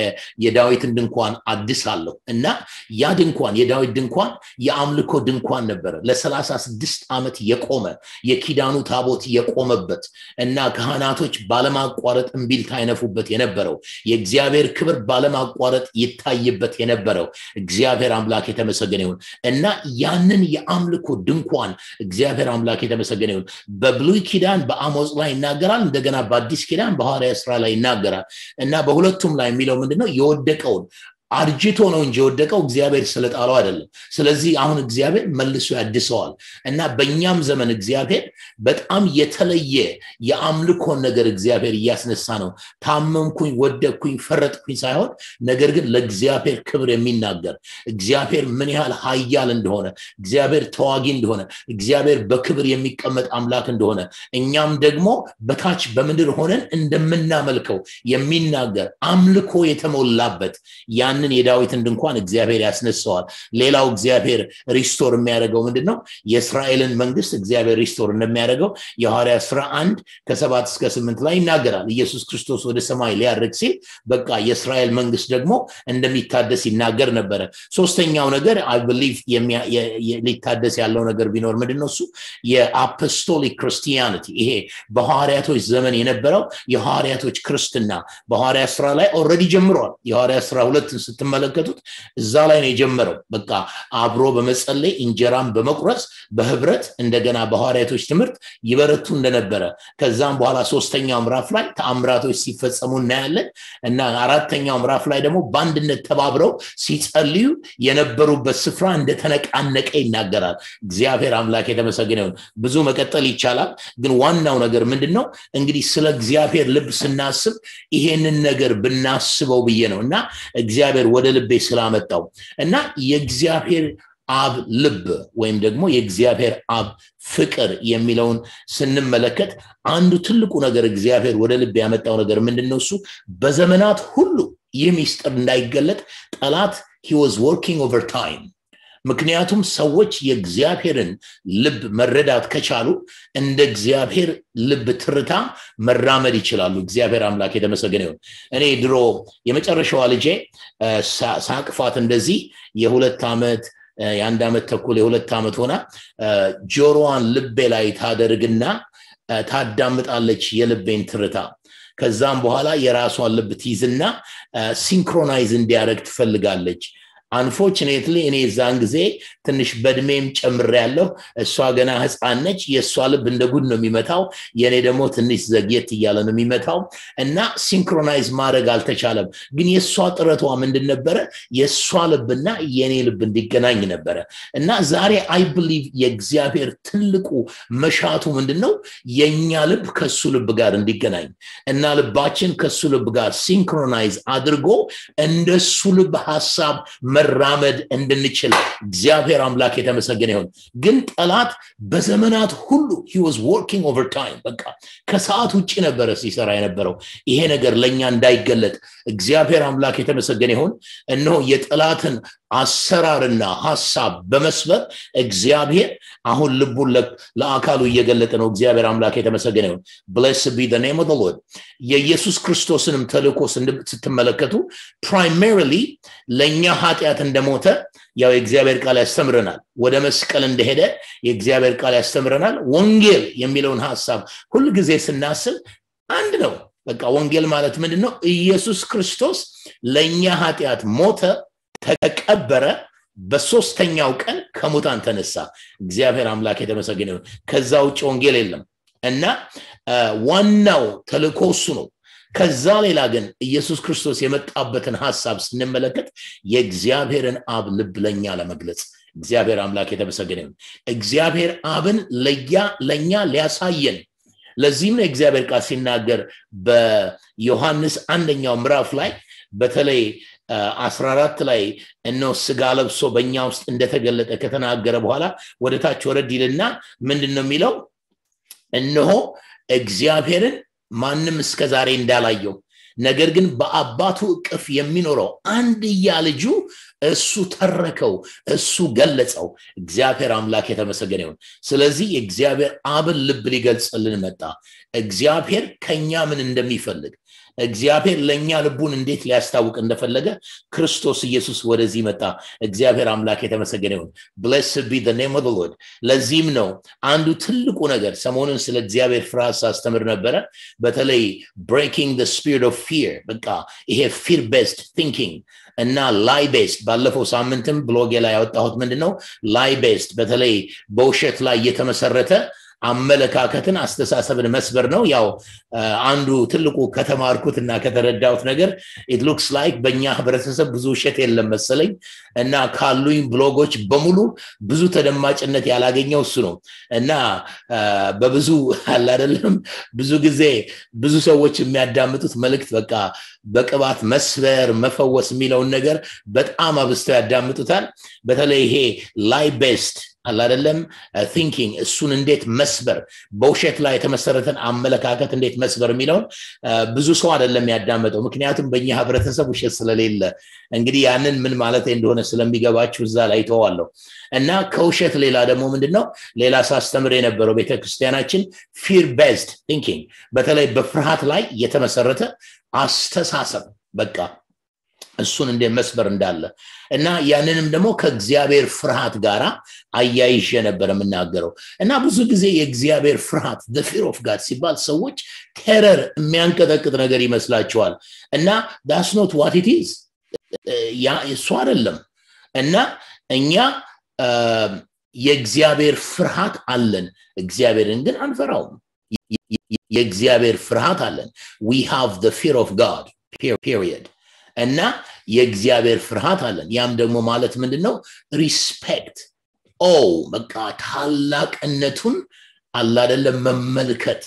የዳዊትን ድንኳን አድሳለሁ እና ያ ድንኳን የዳዊት ድንኳን የአምልኮ ድንኳን ነበረ ለሰላሳ ስድስት ዓመት የቆመ የኪዳኑ ታቦት የቆመበት እና ካህናቶች ባለማቋረጥ እምቢልታ አይነፉበት የነበረው የእግዚአብሔር ክብር ባለማቋረጥ ይታይበት የነበረው እግዚአብሔር አምላክ የተመሰገነ ይሁን እና ያንን የአምልኮ ድንኳን እግዚአብሔር አምላክ የተመሰገነ ይሁን በብሉይ ኪዳን በአሞጽ ላይ ይናገራል እንደገና በአዲስ ኪዳን በሐዋርያ ስራ ላይ ይናገራል እና በሁለቱም ላይ የሚለው ምንድነው የወደቀውን አርጅቶ ነው እንጂ የወደቀው እግዚአብሔር ስለጣለው አይደለም ስለዚህ አሁን እግዚአብሔር መልሶ ያድሰዋል እና በእኛም ዘመን እግዚአብሔር በጣም የተለየ የአምልኮን ነገር እግዚአብሔር እያስነሳ ነው ታመምኩኝ ወደቅኩኝ ፈረጥኩኝ ሳይሆን ነገር ግን ለእግዚአብሔር ክብር የሚናገር እግዚአብሔር ምን ያህል ሀያል እንደሆነ እግዚአብሔር ተዋጊ እንደሆነ እግዚአብሔር በክብር የሚቀመጥ አምላክ እንደሆነ እኛም ደግሞ በታች በምድር ሆነን እንደምናመልከው የሚናገር አምልኮ የተሞላበት ያን ያንን የዳዊትን ድንኳን እግዚአብሔር ያስነሳዋል ሌላው እግዚአብሔር ሪስቶር የሚያደርገው ምንድን ነው የእስራኤልን መንግስት እግዚአብሔር ሪስቶር እንደሚያደርገው የሐዋርያ ስራ አንድ ከሰባት እስከ ስምንት ላይ ይናገራል ኢየሱስ ክርስቶስ ወደ ሰማይ ሊያደርግ ሲል በቃ የእስራኤል መንግስት ደግሞ እንደሚታደስ ይናገር ነበረ ሶስተኛው ነገር አይ ብሊቭ ሊታደስ ያለው ነገር ቢኖር ምንድን ነው እሱ የአፖስቶሊክ ክርስቲያኒቲ ይሄ በሐዋርያቶች ዘመን የነበረው የሐዋርያቶች ክርስትና በሐዋርያ ስራ ላይ ኦረዲ ጀምረዋል የሐዋርያ ስራ ሁለትን ስትመለከቱት እዛ ላይ ነው የጀመረው በቃ አብሮ በመጸለይ እንጀራን በመቁረስ በህብረት እንደገና በሐዋርያቶች ትምህርት ይበረቱ እንደነበረ ከዛም በኋላ ሶስተኛው ምዕራፍ ላይ ተአምራቶች ሲፈጸሙ እናያለን እና አራተኛው ምዕራፍ ላይ ደግሞ በአንድነት ተባብረው ሲጸልዩ የነበሩበት ስፍራ እንደተነቃነቀ ይናገራል እግዚአብሔር አምላክ የተመሰገነ ይሁን ብዙ መቀጠል ይቻላል ግን ዋናው ነገር ምንድን ነው እንግዲህ ስለ እግዚአብሔር ልብ ስናስብ ይሄንን ነገር ብናስበው ብዬ ነው እና እግዚአብሔር ወደ ልቤ ስላመጣው እና የእግዚአብሔር አብ ልብ ወይም ደግሞ የእግዚአብሔር አብ ፍቅር የሚለውን ስንመለከት አንዱ ትልቁ ነገር እግዚአብሔር ወደ ልብ ያመጣው ነገር ምንድን ነው እሱ በዘመናት ሁሉ ይህ ሚስጥር እንዳይገለጥ ጠላት ሂ ዋዝ ወርኪንግ ኦቨር ታይም ምክንያቱም ሰዎች የእግዚአብሔርን ልብ መረዳት ከቻሉ እንደ እግዚአብሔር ልብ ትርታ መራመድ ይችላሉ እግዚአብሔር አምላክ የተመሰገነ ይሁን እኔ ድሮ የመጨረሻዋ ልጄ ሳቅፋት እንደዚህ የሁለት ዓመት የአንድ ዓመት ተኩል የሁለት ዓመት ሆና ጆሮዋን ልቤ ላይ ታደርግና ታዳምጣለች የልቤን ትርታ ከዛም በኋላ የራሷን ልብ ትይዝና ሲንክሮናይዝ እንዲያደረግ ትፈልጋለች አንፎርችኔትሊ እኔ እዛን ጊዜ ትንሽ በእድሜም ጨምር ያለሁ እሷ ገና ህፃን ነች የእሷ ልብ እንደ ጉድ ነው የሚመታው የእኔ ደግሞ ትንሽ ዘግየት እያለ ነው የሚመታው እና ሲንክሮናይዝ ማድረግ አልተቻለም ግን የእሷ ጥረቷ ምንድን ነበረ የእሷ ልብና የእኔ ልብ እንዲገናኝ ነበረ እና ዛሬ አይ ብሊቭ የእግዚአብሔር ትልቁ መሻቱ ምንድን ነው የእኛ ልብ ከሱ ልብ ጋር እንዲገናኝ እና ልባችን ከሱ ልብ ጋር ሲንክሮናይዝ አድርጎ እንደሱ ልብ ሀሳብ መራመድ እንድንችል እግዚአብሔር አምላክ የተመሰገነ ይሁን ግን ጠላት በዘመናት ሁሉ ሂወዝ ወርኪንግ ኦቨር ታይም በቃ ከሰዓት ውጭ ነበረ ሲሰራ የነበረው ይሄ ነገር ለእኛ እንዳይገለጥ እግዚአብሔር አምላክ የተመሰገነ ይሁን እነሆ የጠላትን አሰራርና ሀሳብ በመስበር እግዚአብሔር አሁን ልቡን ለአካሉ እየገለጠ ነው እግዚአብሔር አምላክ የተመሰገነ ይሁን ብለስ ቢ ኔም ኦፍ ሎርድ የኢየሱስ ክርስቶስንም ተልኮ ስትመለከቱ ፕራይሜሪሊ ለእኛ ኃጢአት እንደሞተ ያው የእግዚአብሔር ቃል ያስተምረናል ወደ መስቀል እንደሄደ የእግዚአብሔር ቃል ያስተምረናል ወንጌል የሚለውን ሀሳብ ሁልጊዜ ስናስብ አንድ ነው በቃ ወንጌል ማለት ምንድን ነው ኢየሱስ ክርስቶስ ለእኛ ኃጢአት ሞተ ተቀበረ በሶስተኛው ቀን ከሙታን ተነሳ እግዚአብሔር አምላክ የተመሰገነ ይሁን ከዛ ውጭ ወንጌል የለም እና ዋናው ተልእኮ እሱ ነው ከዛ ሌላ ግን ኢየሱስ ክርስቶስ የመጣበትን ሀሳብ ስንመለከት የእግዚአብሔርን አብ ልብ ለኛ ለመግለጽ እግዚአብሔር አምላክ የተመሰገነ ይሁን እግዚአብሔር አብን ለያ ለእኛ ሊያሳየን ለዚህም ነው እግዚአብሔር ቃል ሲናገር በዮሐንስ አንደኛው ምዕራፍ ላይ በተለይ 14 ላይ እነሆ ስጋ ለብሶ በእኛ ውስጥ እንደተገለጠ ከተናገረ በኋላ ወደ ታች ወረድ ይልና ምንድን ነው የሚለው እነሆ እግዚአብሔርን ማንም እስከ ዛሬ እንዳላየው ነገር ግን በአባቱ እቅፍ የሚኖረው አንድያ ልጁ እሱ ተረከው እሱ ገለጸው እግዚአብሔር አምላክ የተመሰገነ ይሁን ስለዚህ የእግዚአብሔር አብን ልብ ሊገልጽልን መጣ እግዚአብሔር ከኛ ምን እንደሚፈልግ እግዚአብሔር ለእኛ ልቡን እንዴት ሊያስታውቅ እንደፈለገ ክርስቶስ ኢየሱስ ወደዚህ መጣ እግዚአብሔር አምላክ የተመሰገነ ይሁን ብለስ ቢ ኔም ኦፍ ሎርድ ለዚህም ነው አንዱ ትልቁ ነገር ሰሞኑን ስለ እግዚአብሔር ፍርሃት ሳስተምር ነበረ በተለይ ብሬኪንግ ስፒሪት ኦፍ ፊር በቃ ይሄ ፊር ቤስድ ቲንኪንግ እና ላይ ቤስድ ባለፈው ሳምንትም ብሎጌ ላይ ያወጣሁት ምንድነው ላይ ቤስድ በተለይ በውሸት ላይ እየተመሰረተ አመለካከትን አስተሳሰብን መስበር ነው ያው አንዱ ትልቁ ከተማርኩት እና ከተረዳሁት ነገር ኢት ሉክስ ላይክ በእኛ ህብረተሰብ ብዙ ውሸት የለም መሰለኝ እና ካሉኝ ብሎጎች በሙሉ ብዙ ተደማጭነት ያላገኘው እሱ ነው እና በብዙ አላደለም ብዙ ጊዜ ብዙ ሰዎች የሚያዳምጡት መልእክት በቃ በቅባት መስበር መፈወስ የሚለውን ነገር በጣም አብዝተው ያዳምጡታል በተለይ ይሄ ላይ ቤስድ አላደለም ቲንኪንግ እሱን እንዴት መስበር በውሸት ላይ የተመሰረተን አመለካከት እንዴት መስበር የሚለውን ብዙ ሰው አይደለም ያዳመጠው ምክንያቱም በእኛ ህብረተሰብ ውሸት ስለሌለ እንግዲህ ያንን ምን ማለት እንደሆነ ስለሚገባችሁ እዛ ላይ ተዋለሁ እና ከውሸት ሌላ ደግሞ ምንድነው ሌላ ሳስተምር የነበረው ቤተክርስቲያናችን ፊር ቤዝድ ቲንኪንግ በተለይ በፍርሃት ላይ የተመሰረተ አስተሳሰብ በቃ እሱን እንደ መስበር እንዳለ እና ያንንም ደግሞ ከእግዚአብሔር ፍርሃት ጋር አያይዤ ነበር የምናገረው እና ብዙ ጊዜ የእግዚአብሔር ፍርሃት ፊር ኦፍ ጋድ ሲባል ሰዎች ቴረር የሚያንቀጠቅጥ ነገር ይመስላቸዋል እና ዳስ ኖት ዋት ኢት ኢዝ እሱ አይደለም እና እኛ የእግዚአብሔር ፍርሃት አለን እግዚአብሔርን ግን አንፈራውም የእግዚአብሔር ፍርሃት አለን ዊ ሃቭ ፊር ኦፍ ጋድ ፔሪየድ እና የእግዚአብሔር ፍርሃት አለን ያም ደግሞ ማለት ምንድን ነው ሪስፔክት ኦ በቃ ታላቅነቱን አላደለም መመልከት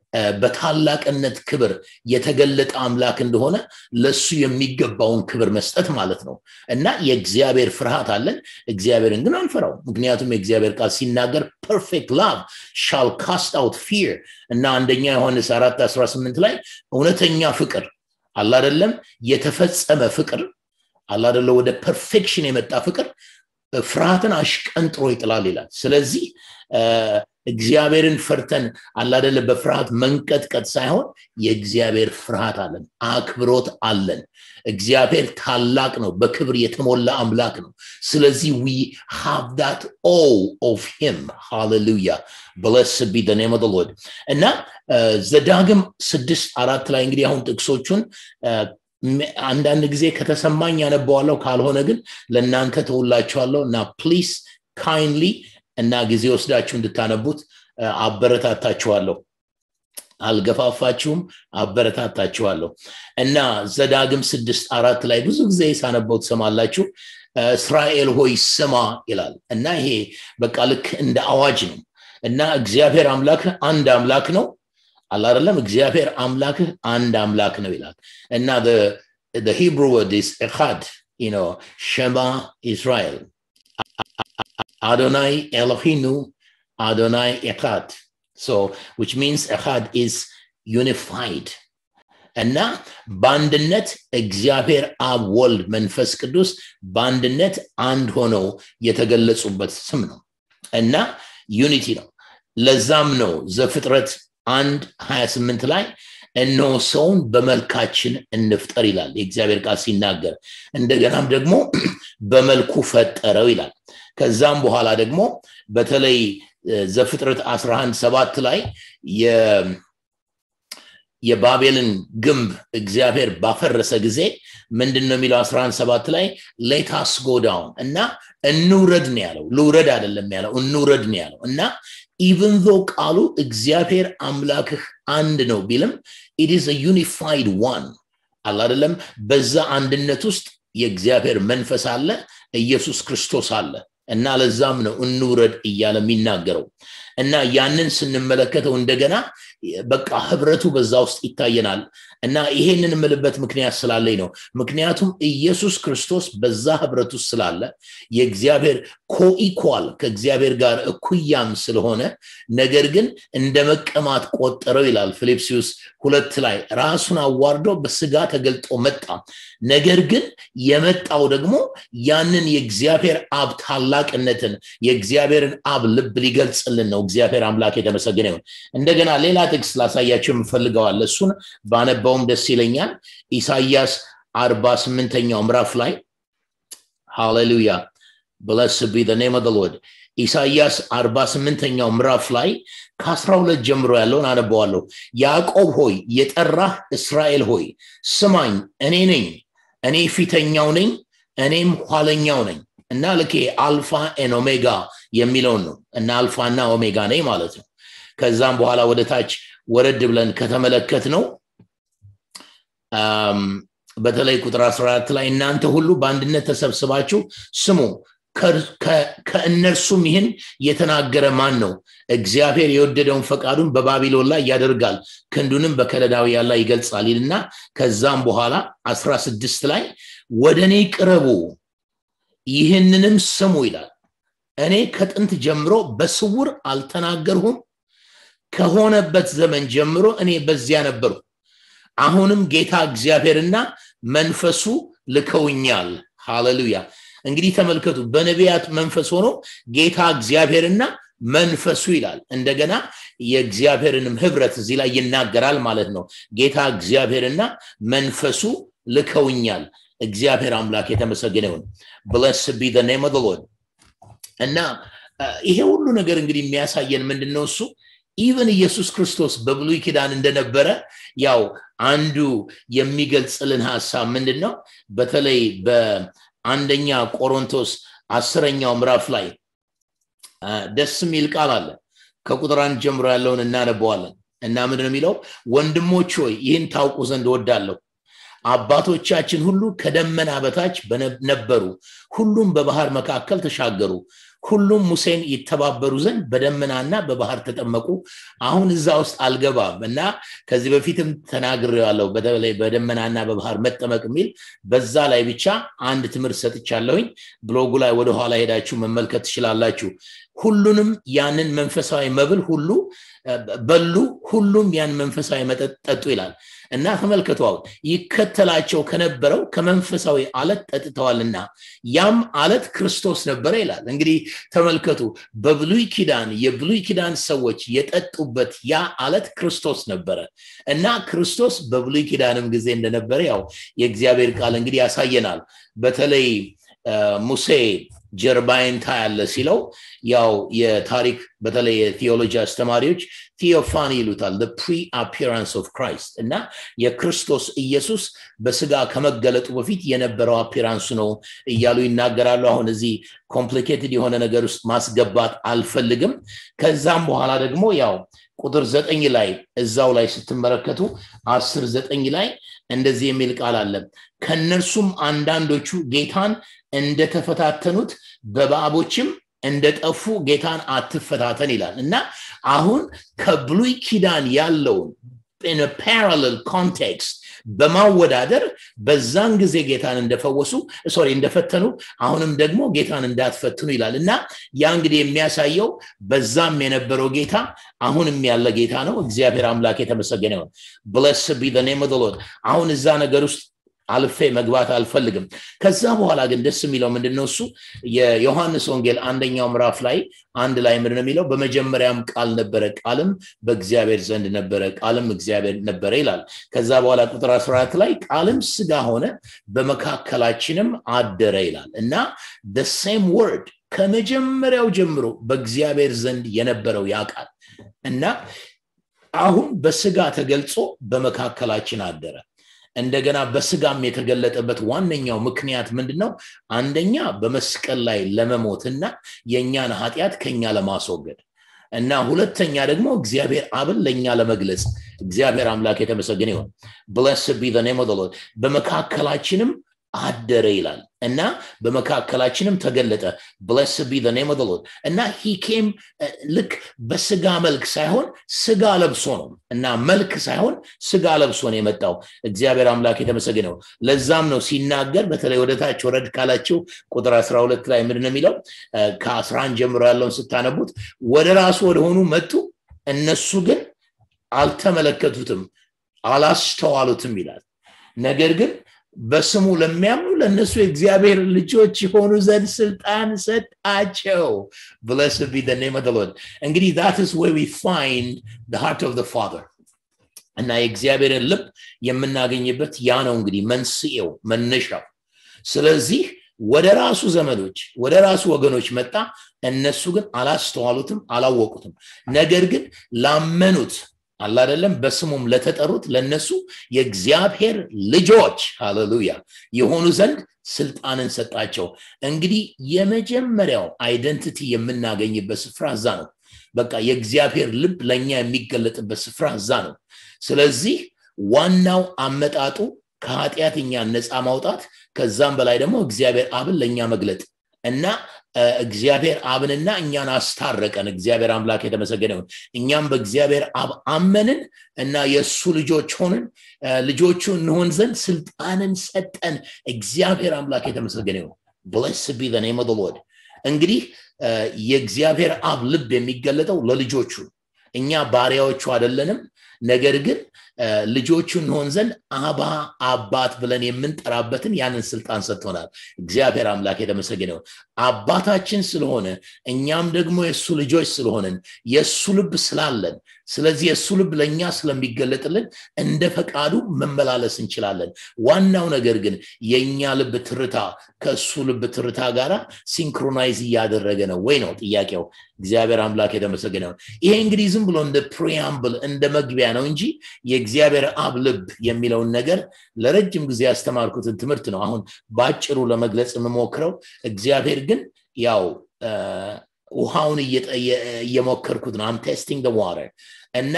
በታላቅነት ክብር የተገለጠ አምላክ እንደሆነ ለሱ የሚገባውን ክብር መስጠት ማለት ነው እና የእግዚአብሔር ፍርሃት አለን እግዚአብሔርን ግን አንፈራው ምክንያቱም የእግዚአብሔር ቃል ሲናገር ፐርፌክት ላቭ ሻል ካስት አውት ፊር እና አንደኛ ዮሐንስ አራት 18 ላይ እውነተኛ ፍቅር አላደለም የተፈጸመ ፍቅር አላደለ ወደ ፐርፌክሽን የመጣ ፍቅር ፍርሃትን አሽቀንጥሮ ይጥላል ይላል ስለዚህ እግዚአብሔርን ፈርተን አላደለ በፍርሃት መንቀጥቀጥ ሳይሆን የእግዚአብሔር ፍርሃት አለን አክብሮት አለን እግዚአብሔር ታላቅ ነው በክብር የተሞላ አምላክ ነው ስለዚህ ዊ ሃቭ ዳት ኦ ኦፍ ሂም ሃሌሉያ ብለስ ቢ ኔም ኦፍ ሎርድ እና ዘዳግም ስድስት አራት ላይ እንግዲህ አሁን ጥቅሶቹን አንዳንድ ጊዜ ከተሰማኝ ያነበዋለሁ ካልሆነ ግን ለእናንተ ተውላችኋለሁ እና ፕሊስ ካይንድሊ እና ጊዜ ወስዳችሁ እንድታነቡት አበረታታችኋለሁ አልገፋፋችሁም አበረታታችኋለሁ እና ዘዳግም ስድስት አራት ላይ ብዙ ጊዜ ሳነበው ትሰማላችሁ እስራኤል ሆይ ስማ ይላል እና ይሄ በቃ ልክ እንደ አዋጅ ነው እና እግዚአብሔር አምላክህ አንድ አምላክ ነው አላደለም እግዚአብሔር አምላክህ አንድ አምላክ ነው ይላል እና the Hebrew word is echad, you know, Shema Israel. Adonai Elohinu, Adonai Echad. So, which means Echad is unified. እና በአንድነት እግዚአብሔር አብ ወልድ መንፈስ ቅዱስ በአንድነት አንድ ሆነው የተገለጹበት ስም ነው እና ዩኒቲ ነው ለዛም ነው ዘፍጥረት አንድ 28 ላይ እነሆ ሰውን በመልካችን እንፍጠር ይላል የእግዚአብሔር ቃል ሲናገር እንደገናም ደግሞ በመልኩ ፈጠረው ይላል ከዛም በኋላ ደግሞ በተለይ ዘፍጥረት 11 ሰባት ላይ የባቤልን ግንብ እግዚአብሔር ባፈረሰ ጊዜ ምንድን ነው የሚለው 11 ሰባት ላይ ሌታስ ጎዳውን እና እንውረድ ነው ያለው ልውረድ አይደለም ያለው እንውረድ ነው ያለው እና ኢቨን ዞ ቃሉ እግዚአብሔር አምላክህ አንድ ነው ቢልም ኢት ኢዝ ዩኒፋይድ ዋን አላደለም በዛ አንድነት ውስጥ የእግዚአብሔር መንፈስ አለ ኢየሱስ ክርስቶስ አለ እና ለዛም ነው እንውረድ እያለ የሚናገረው እና ያንን ስንመለከተው እንደገና በቃ ህብረቱ በዛ ውስጥ ይታየናል እና ይሄንን የምልበት ምክንያት ስላለኝ ነው ምክንያቱም ኢየሱስ ክርስቶስ በዛ ህብረት ውስጥ ስላለ የእግዚአብሔር ኮኢኳል ከእግዚአብሔር ጋር እኩያም ስለሆነ ነገር ግን እንደ መቀማት ቆጠረው ይላል ፊልጵስዩስ ሁለት ላይ ራሱን አዋርዶ በስጋ ተገልጦ መጣ ነገር ግን የመጣው ደግሞ ያንን የእግዚአብሔር አብ ታላቅነትን የእግዚአብሔርን አብ ልብ ሊገልጽልን ነው እግዚአብሔር አምላክ የተመሰገነ ይሁን እንደገና ሌላ ጥቅስ ላሳያቸው የምፈልገዋል እሱን ባነባውም ደስ ይለኛል ኢሳያስ አርባ ስምንተኛው ምዕራፍ ላይ ሃሌሉያ ብለስ ቢ ኔም ኦፍ ሎርድ ኢሳያስ አርባ ስምንተኛው ምዕራፍ ላይ ከአስራ ሁለት ጀምሮ ያለውን አነበዋለሁ ያዕቆብ ሆይ የጠራህ እስራኤል ሆይ ስማኝ እኔ ነኝ እኔ ፊተኛው ነኝ እኔም ኋለኛው ነኝ እና ልኬ አልፋ ኤን ኦሜጋ የሚለውን ነው እና አልፋና ኦሜጋ ነኝ ማለት ነው ከዛም በኋላ ወደ ታች ወረድ ብለን ከተመለከት ነው በተለይ ቁጥር 14 ላይ እናንተ ሁሉ በአንድነት ተሰብስባችሁ ስሙ ከእነርሱም ይህን የተናገረ ማን ነው እግዚአብሔር የወደደውን ፈቃዱን በባቢሎን ላይ ያደርጋል ክንዱንም በከለዳውያን ላይ ይገልጻል ይልና ከዛም በኋላ 16 ላይ ወደ እኔ ቅረቡ ይህንንም ስሙ ይላል እኔ ከጥንት ጀምሮ በስውር አልተናገርሁም ከሆነበት ዘመን ጀምሮ እኔ በዚያ ነበርሁ አሁንም ጌታ እግዚአብሔርና መንፈሱ ልከውኛል ሃሌሉያ እንግዲህ ተመልከቱ በነቢያት መንፈስ ሆኖ ጌታ እግዚአብሔርና መንፈሱ ይላል እንደገና የእግዚአብሔርንም ህብረት እዚህ ላይ ይናገራል ማለት ነው ጌታ እግዚአብሔርና መንፈሱ ልከውኛል እግዚአብሔር አምላክ የተመሰገነ ይሁን ብለስ ቢ ኔም ኦፍ ሎርድ እና ይሄ ሁሉ ነገር እንግዲህ የሚያሳየን ምንድን ነው እሱ ኢቨን ኢየሱስ ክርስቶስ በብሉይ ኪዳን እንደነበረ ያው አንዱ የሚገልጽልን ሀሳብ ምንድን ነው በተለይ በአንደኛ ቆሮንቶስ አስረኛው ምዕራፍ ላይ ደስ የሚል ቃል አለ ከቁጥር አንድ ጀምሮ ያለውን እናነበዋለን እና ምንድን የሚለው ወንድሞች ሆይ ይህን ታውቁ ዘንድ ወዳለሁ አባቶቻችን ሁሉ ከደመና በታች ነበሩ ሁሉም በባህር መካከል ተሻገሩ ሁሉም ሙሴን ይተባበሩ ዘንድ በደመናና በባህር ተጠመቁ አሁን እዛ ውስጥ አልገባም እና ከዚህ በፊትም ተናግሬዋለሁ በተለይ በደመናና በባህር መጠመቅ የሚል በዛ ላይ ብቻ አንድ ትምህርት ሰጥቻለሁኝ ብሎጉ ላይ ወደኋላ ሄዳችሁ መመልከት ትችላላችሁ ሁሉንም ያንን መንፈሳዊ መብል ሁሉ በሉ ሁሉም ያን መንፈሳዊ መጠጥ ጠጡ ይላል እና ተመልከቱ አሁን ይከተላቸው ከነበረው ከመንፈሳዊ አለት ጠጥተዋልና ያም አለት ክርስቶስ ነበረ ይላል እንግዲህ ተመልከቱ በብሉይ ኪዳን የብሉይ ኪዳን ሰዎች የጠጡበት ያ አለት ክርስቶስ ነበረ እና ክርስቶስ በብሉይ ኪዳንም ጊዜ እንደነበረ ያው የእግዚአብሔር ቃል እንግዲህ ያሳየናል በተለይ ሙሴ ጀርባይን ታያለ ሲለው ያው የታሪክ በተለይ የቴዎሎጂ አስተማሪዎች ቴዎፋኒ ይሉታል ፕሪ አፒራንስ ኦፍ ክራይስት እና የክርስቶስ ኢየሱስ በስጋ ከመገለጡ በፊት የነበረው አፒራንሱ ነው እያሉ ይናገራሉ አሁን እዚህ ኮምፕሊኬትድ የሆነ ነገር ውስጥ ማስገባት አልፈልግም ከዛም በኋላ ደግሞ ያው ቁጥር ዘጠኝ ላይ እዛው ላይ ስትመለከቱ አስር ዘጠኝ ላይ እንደዚህ የሚል ቃል አለ ከእነርሱም አንዳንዶቹ ጌታን እንደተፈታተኑት በባቦችም እንደጠፉ ጌታን አትፈታተን ይላል እና አሁን ከብሉይ ኪዳን ያለውን ፓራለል ኮንቴክስት በማወዳደር በዛን ጊዜ ጌታን እንደፈወሱ ሶሪ እንደፈተኑ አሁንም ደግሞ ጌታን እንዳትፈትኑ ይላል እና ያ እንግዲህ የሚያሳየው በዛም የነበረው ጌታ አሁንም ያለ ጌታ ነው እግዚአብሔር አምላክ የተመሰገነ ይሆን ብለስ ቢ ኔም አሁን እዛ ነገር ውስጥ አልፌ መግባት አልፈልግም ከዛ በኋላ ግን ደስ የሚለው ምንድነው እሱ የዮሐንስ ወንጌል አንደኛው ምዕራፍ ላይ አንድ ላይ ምንድነው የሚለው በመጀመሪያም ቃል ነበረ ቃልም በእግዚአብሔር ዘንድ ነበረ ቃልም እግዚአብሔር ነበረ ይላል ከዛ በኋላ ቁጥር 14 ላይ ቃልም ስጋ ሆነ በመካከላችንም አደረ ይላል እና ሴም ወርድ ከመጀመሪያው ጀምሮ በእግዚአብሔር ዘንድ የነበረው ያ ቃል እና አሁን በስጋ ተገልጾ በመካከላችን አደረ እንደገና በስጋም የተገለጠበት ዋነኛው ምክንያት ምንድን ነው አንደኛ በመስቀል ላይ ለመሞትና የእኛን ኃጢአት ከኛ ለማስወገድ እና ሁለተኛ ደግሞ እግዚአብሔር አብን ለእኛ ለመግለጽ እግዚአብሔር አምላክ የተመሰገነ ይሆን ብለስ ቢ ኔም በመካከላችንም አደረ ይላል እና በመካከላችንም ተገለጠ ብለስ ቢ ኔም እና ሂኬም ልክ በስጋ መልክ ሳይሆን ስጋ ለብሶ ነው እና መልክ ሳይሆን ስጋ ለብሶ ነው የመጣው እግዚአብሔር አምላክ የተመሰገነው ለዛም ነው ሲናገር በተለይ ወደ ታች ወረድ ካላቸው ቁጥር 12 ላይ ምንድን የሚለው ከ11 ጀምሮ ያለውን ስታነቡት ወደ ራሱ ወደሆኑ መጡ እነሱ ግን አልተመለከቱትም አላስተዋሉትም ይላል ነገር ግን በስሙ ለሚያምኑ ለእነሱ የእግዚአብሔር ልጆች የሆኑ ዘንድ ስልጣን ሰጣቸው ብለስ ቢ ኔም እንግዲህ that is where we find the heart of the father እና የእግዚአብሔርን ልብ የምናገኝበት ያ ነው እንግዲህ መንስኤው መነሻው ስለዚህ ወደ ራሱ ዘመዶች ወደ ራሱ ወገኖች መጣ እነሱ ግን አላስተዋሉትም አላወቁትም ነገር ግን ላመኑት አላደለም በስሙም ለተጠሩት ለነሱ የእግዚአብሔር ልጆች ሃሌሉያ የሆኑ ዘንድ ስልጣንን ሰጣቸው እንግዲህ የመጀመሪያው አይደንቲቲ የምናገኝበት ስፍራ እዛ ነው በቃ የእግዚአብሔር ልብ ለእኛ የሚገለጥበት ስፍራ እዛ ነው ስለዚህ ዋናው አመጣጡ ከኃጢአትኛ ነፃ ማውጣት ከዛም በላይ ደግሞ እግዚአብሔር አብን ለእኛ መግለጥ እና እግዚአብሔር አብንና እኛን አስታረቀን እግዚአብሔር አምላክ የተመሰገነውን እኛም በእግዚአብሔር አብ አመንን እና የእሱ ልጆች ሆንን ልጆቹ እንሆን ዘንድ ስልጣንን ሰጠን እግዚአብሔር አምላክ የተመሰገነ ይሁን ብለስ ቢ ኔም ሎድ እንግዲህ የእግዚአብሔር አብ ልብ የሚገለጠው ለልጆቹ እኛ ባሪያዎቹ አይደለንም ነገር ግን ልጆቹ እንሆን ዘንድ አባ አባት ብለን የምንጠራበትን ያንን ስልጣን ሰጥቶናል እግዚአብሔር አምላክ የተመሰገነው አባታችን ስለሆነ እኛም ደግሞ የእሱ ልጆች ስለሆንን የእሱ ልብ ስላለን ስለዚህ የእሱ ልብ ለእኛ ስለሚገለጥልን እንደ ፈቃዱ መመላለስ እንችላለን ዋናው ነገር ግን የእኛ ልብ ትርታ ከእሱ ልብ ትርታ ጋር ሲንክሮናይዝ እያደረገ ነው ወይ ነው ጥያቄው እግዚአብሔር አምላክ የተመሰገነው ይሄ እንግዲህ ዝም ብሎ እንደ ፕሪያምብል እንደ መግቢያ ነው እንጂ የእግዚአብሔር አብ ልብ የሚለውን ነገር ለረጅም ጊዜ ያስተማርኩትን ትምህርት ነው አሁን በአጭሩ ለመግለጽ የምሞክረው እግዚአብሔር ግን ያው ውሃውን እየሞከርኩት ነው አም ቴስቲንግ ዋተር እና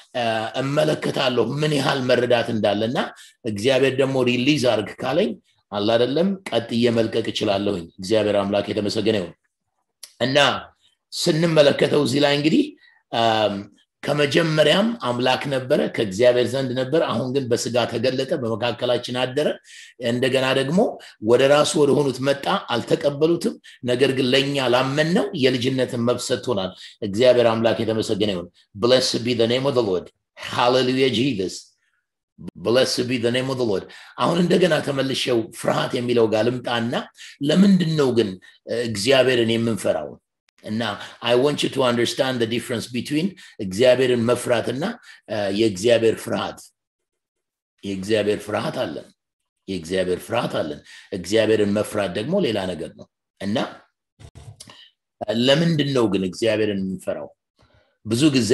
እመለከታለሁ ምን ያህል መረዳት እንዳለ እና እግዚአብሔር ደግሞ ሪሊዝ አርግ ካለኝ አላደለም ቀጥዬ መልቀቅ እችላለሁኝ እግዚአብሔር አምላክ የተመሰገነ ይሁን እና ስንመለከተው እዚህ ላይ እንግዲህ ከመጀመሪያም አምላክ ነበረ ከእግዚአብሔር ዘንድ ነበር አሁን ግን በስጋ ተገለጠ በመካከላችን አደረ እንደገና ደግሞ ወደ ራሱ ወደ ሆኑት መጣ አልተቀበሉትም ነገር ግን ለእኛ ላመን ነው የልጅነትን መብት ሰጥቶናል እግዚአብሔር አምላክ የተመሰገነ ይሁን ብለስ ቢ ኔም ኦፍ ሎርድ ሃሌሉያ ጂዘስ ብለስ ቢ ኔም ኦፍ ሎርድ አሁን እንደገና ተመልሸው ፍርሃት የሚለው ጋር ልምጣና ለምንድን ነው ግን እግዚአብሔርን የምንፈራው እና አይ ወንት ዩ ቱ አንደርስታንድ ዲፍረንስ ቢትዊን እግዚአብሔርን መፍራትና የእግዚአብሔር ፍርሃት የእግዚአብሔር ፍርሃት አለን የእግዚአብሔር ፍርሃት አለን እግዚአብሔርን መፍራት ደግሞ ሌላ ነገር ነው እና ለምንድን ነው ግን እግዚአብሔርን የምንፈራው ብዙ ጊዜ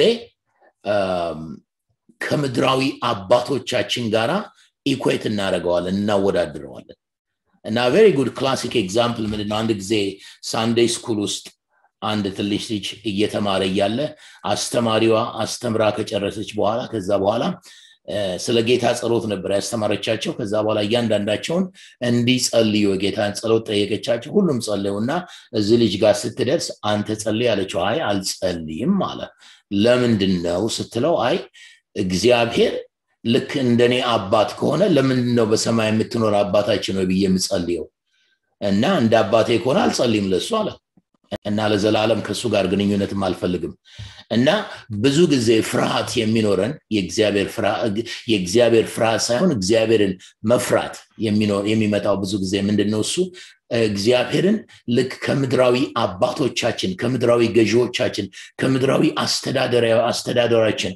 ከምድራዊ አባቶቻችን ጋራ ኢኩዌት እናደረገዋለን እናወዳድረዋለን እና ቬሪ ጉድ ክላሲክ ኤግዛምፕል ምንድነው አንድ ጊዜ ሳንዴይ ስኩል ውስጥ አንድ ትንሽ ልጅ እየተማረ እያለ አስተማሪዋ አስተምራ ከጨረሰች በኋላ ከዛ በኋላ ስለ ጌታ ጸሎት ነበር ያስተማረቻቸው ከዛ በኋላ እያንዳንዳቸውን እንዲጸልዩ የጌታን ጸሎት ጠየቀቻቸው ሁሉም ጸለዩ እና እዚህ ልጅ ጋር ስትደርስ አንተ ጸልይ ያለችው አይ አልጸልይም አለ ለምንድን ነው ስትለው አይ እግዚአብሔር ልክ እንደኔ አባት ከሆነ ለምንድን ነው በሰማይ የምትኖር አባታችን ነው ብዬ የምጸልየው እና እንደ አባቴ ከሆነ አልጸልይም ለሱ አለ እና ለዘላለም ከእሱ ጋር ግንኙነትም አልፈልግም እና ብዙ ጊዜ ፍርሃት የሚኖረን የእግዚአብሔር ፍርሃት ሳይሆን እግዚአብሔርን መፍራት የሚመጣው ብዙ ጊዜ ምንድን ነው እሱ እግዚአብሔርን ልክ ከምድራዊ አባቶቻችን ከምድራዊ ገዢዎቻችን ከምድራዊ አስተዳደራችን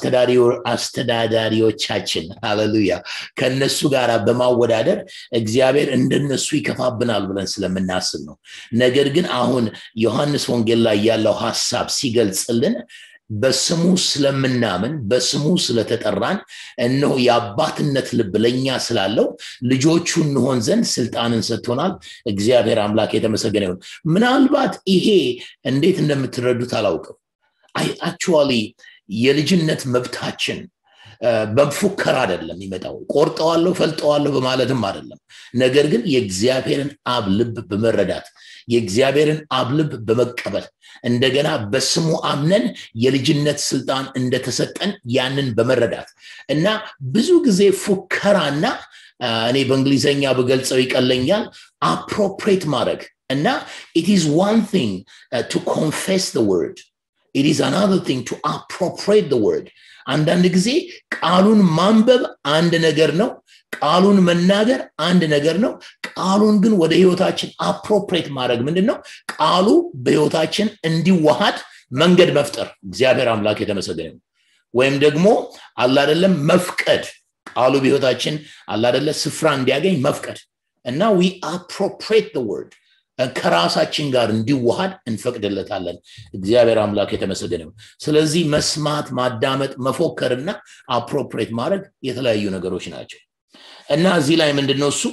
አስተዳዳሪዎቻችን ሃሌሉያ ከነሱ ጋር በማወዳደር እግዚአብሔር እንደነሱ ይከፋብናል ብለን ስለምናስብ ነው ነገር ግን አሁን ዮሐንስ ወንጌል ላይ ያለው ሀሳብ ሲገልጽልን በስሙ ስለምናምን በስሙ ስለተጠራን እነሆ የአባትነት ልብ ለእኛ ስላለው ልጆቹ እንሆን ዘንድ ስልጣንን ሰጥቶናል እግዚአብሔር አምላክ የተመሰገነ ይሁን ምናልባት ይሄ እንዴት እንደምትረዱት አላውቅም አክቹዋሊ የልጅነት መብታችን በፉከር አይደለም ይመጣው ቆርጠዋለሁ ፈልጠዋለሁ በማለትም አይደለም ነገር ግን የእግዚአብሔርን አብ ልብ በመረዳት የእግዚአብሔርን አብ ልብ በመቀበል እንደገና በስሙ አምነን የልጅነት ስልጣን እንደተሰጠን ያንን በመረዳት እና ብዙ ጊዜ ፉከራና እኔ በእንግሊዝኛ በገልጸው ይቀለኛል አፕሮፕሬት ማድረግ እና ኢት ኢዝ ዋን ቲንግ ቱ ኮንፌስ ወርድ ኢት ኢዝ አናዘር ቲንግ ቱ አፕሮፕሬት ወርድ አንዳንድ ጊዜ ቃሉን ማንበብ አንድ ነገር ነው ቃሉን መናገር አንድ ነገር ነው ቃሉን ግን ወደ ህይወታችን አፕሮፕሬት ማድረግ ምንድን ነው ቃሉ በህይወታችን እንዲዋሃድ መንገድ መፍጠር እግዚአብሔር አምላክ የተመሰገነ ወይም ደግሞ አላደለም መፍቀድ ቃሉ በህይወታችን አላደለ ስፍራ እንዲያገኝ መፍቀድ እና ዊ አፕሮፕሬት ወርድ ከራሳችን ጋር እንዲዋሃድ እንፈቅድለታለን እግዚአብሔር አምላክ የተመሰገነ ስለዚህ መስማት ማዳመጥ መፎከርና አፕሮፕሬት ማድረግ የተለያዩ ነገሮች ናቸው እና እዚህ ላይ ምንድነው እሱ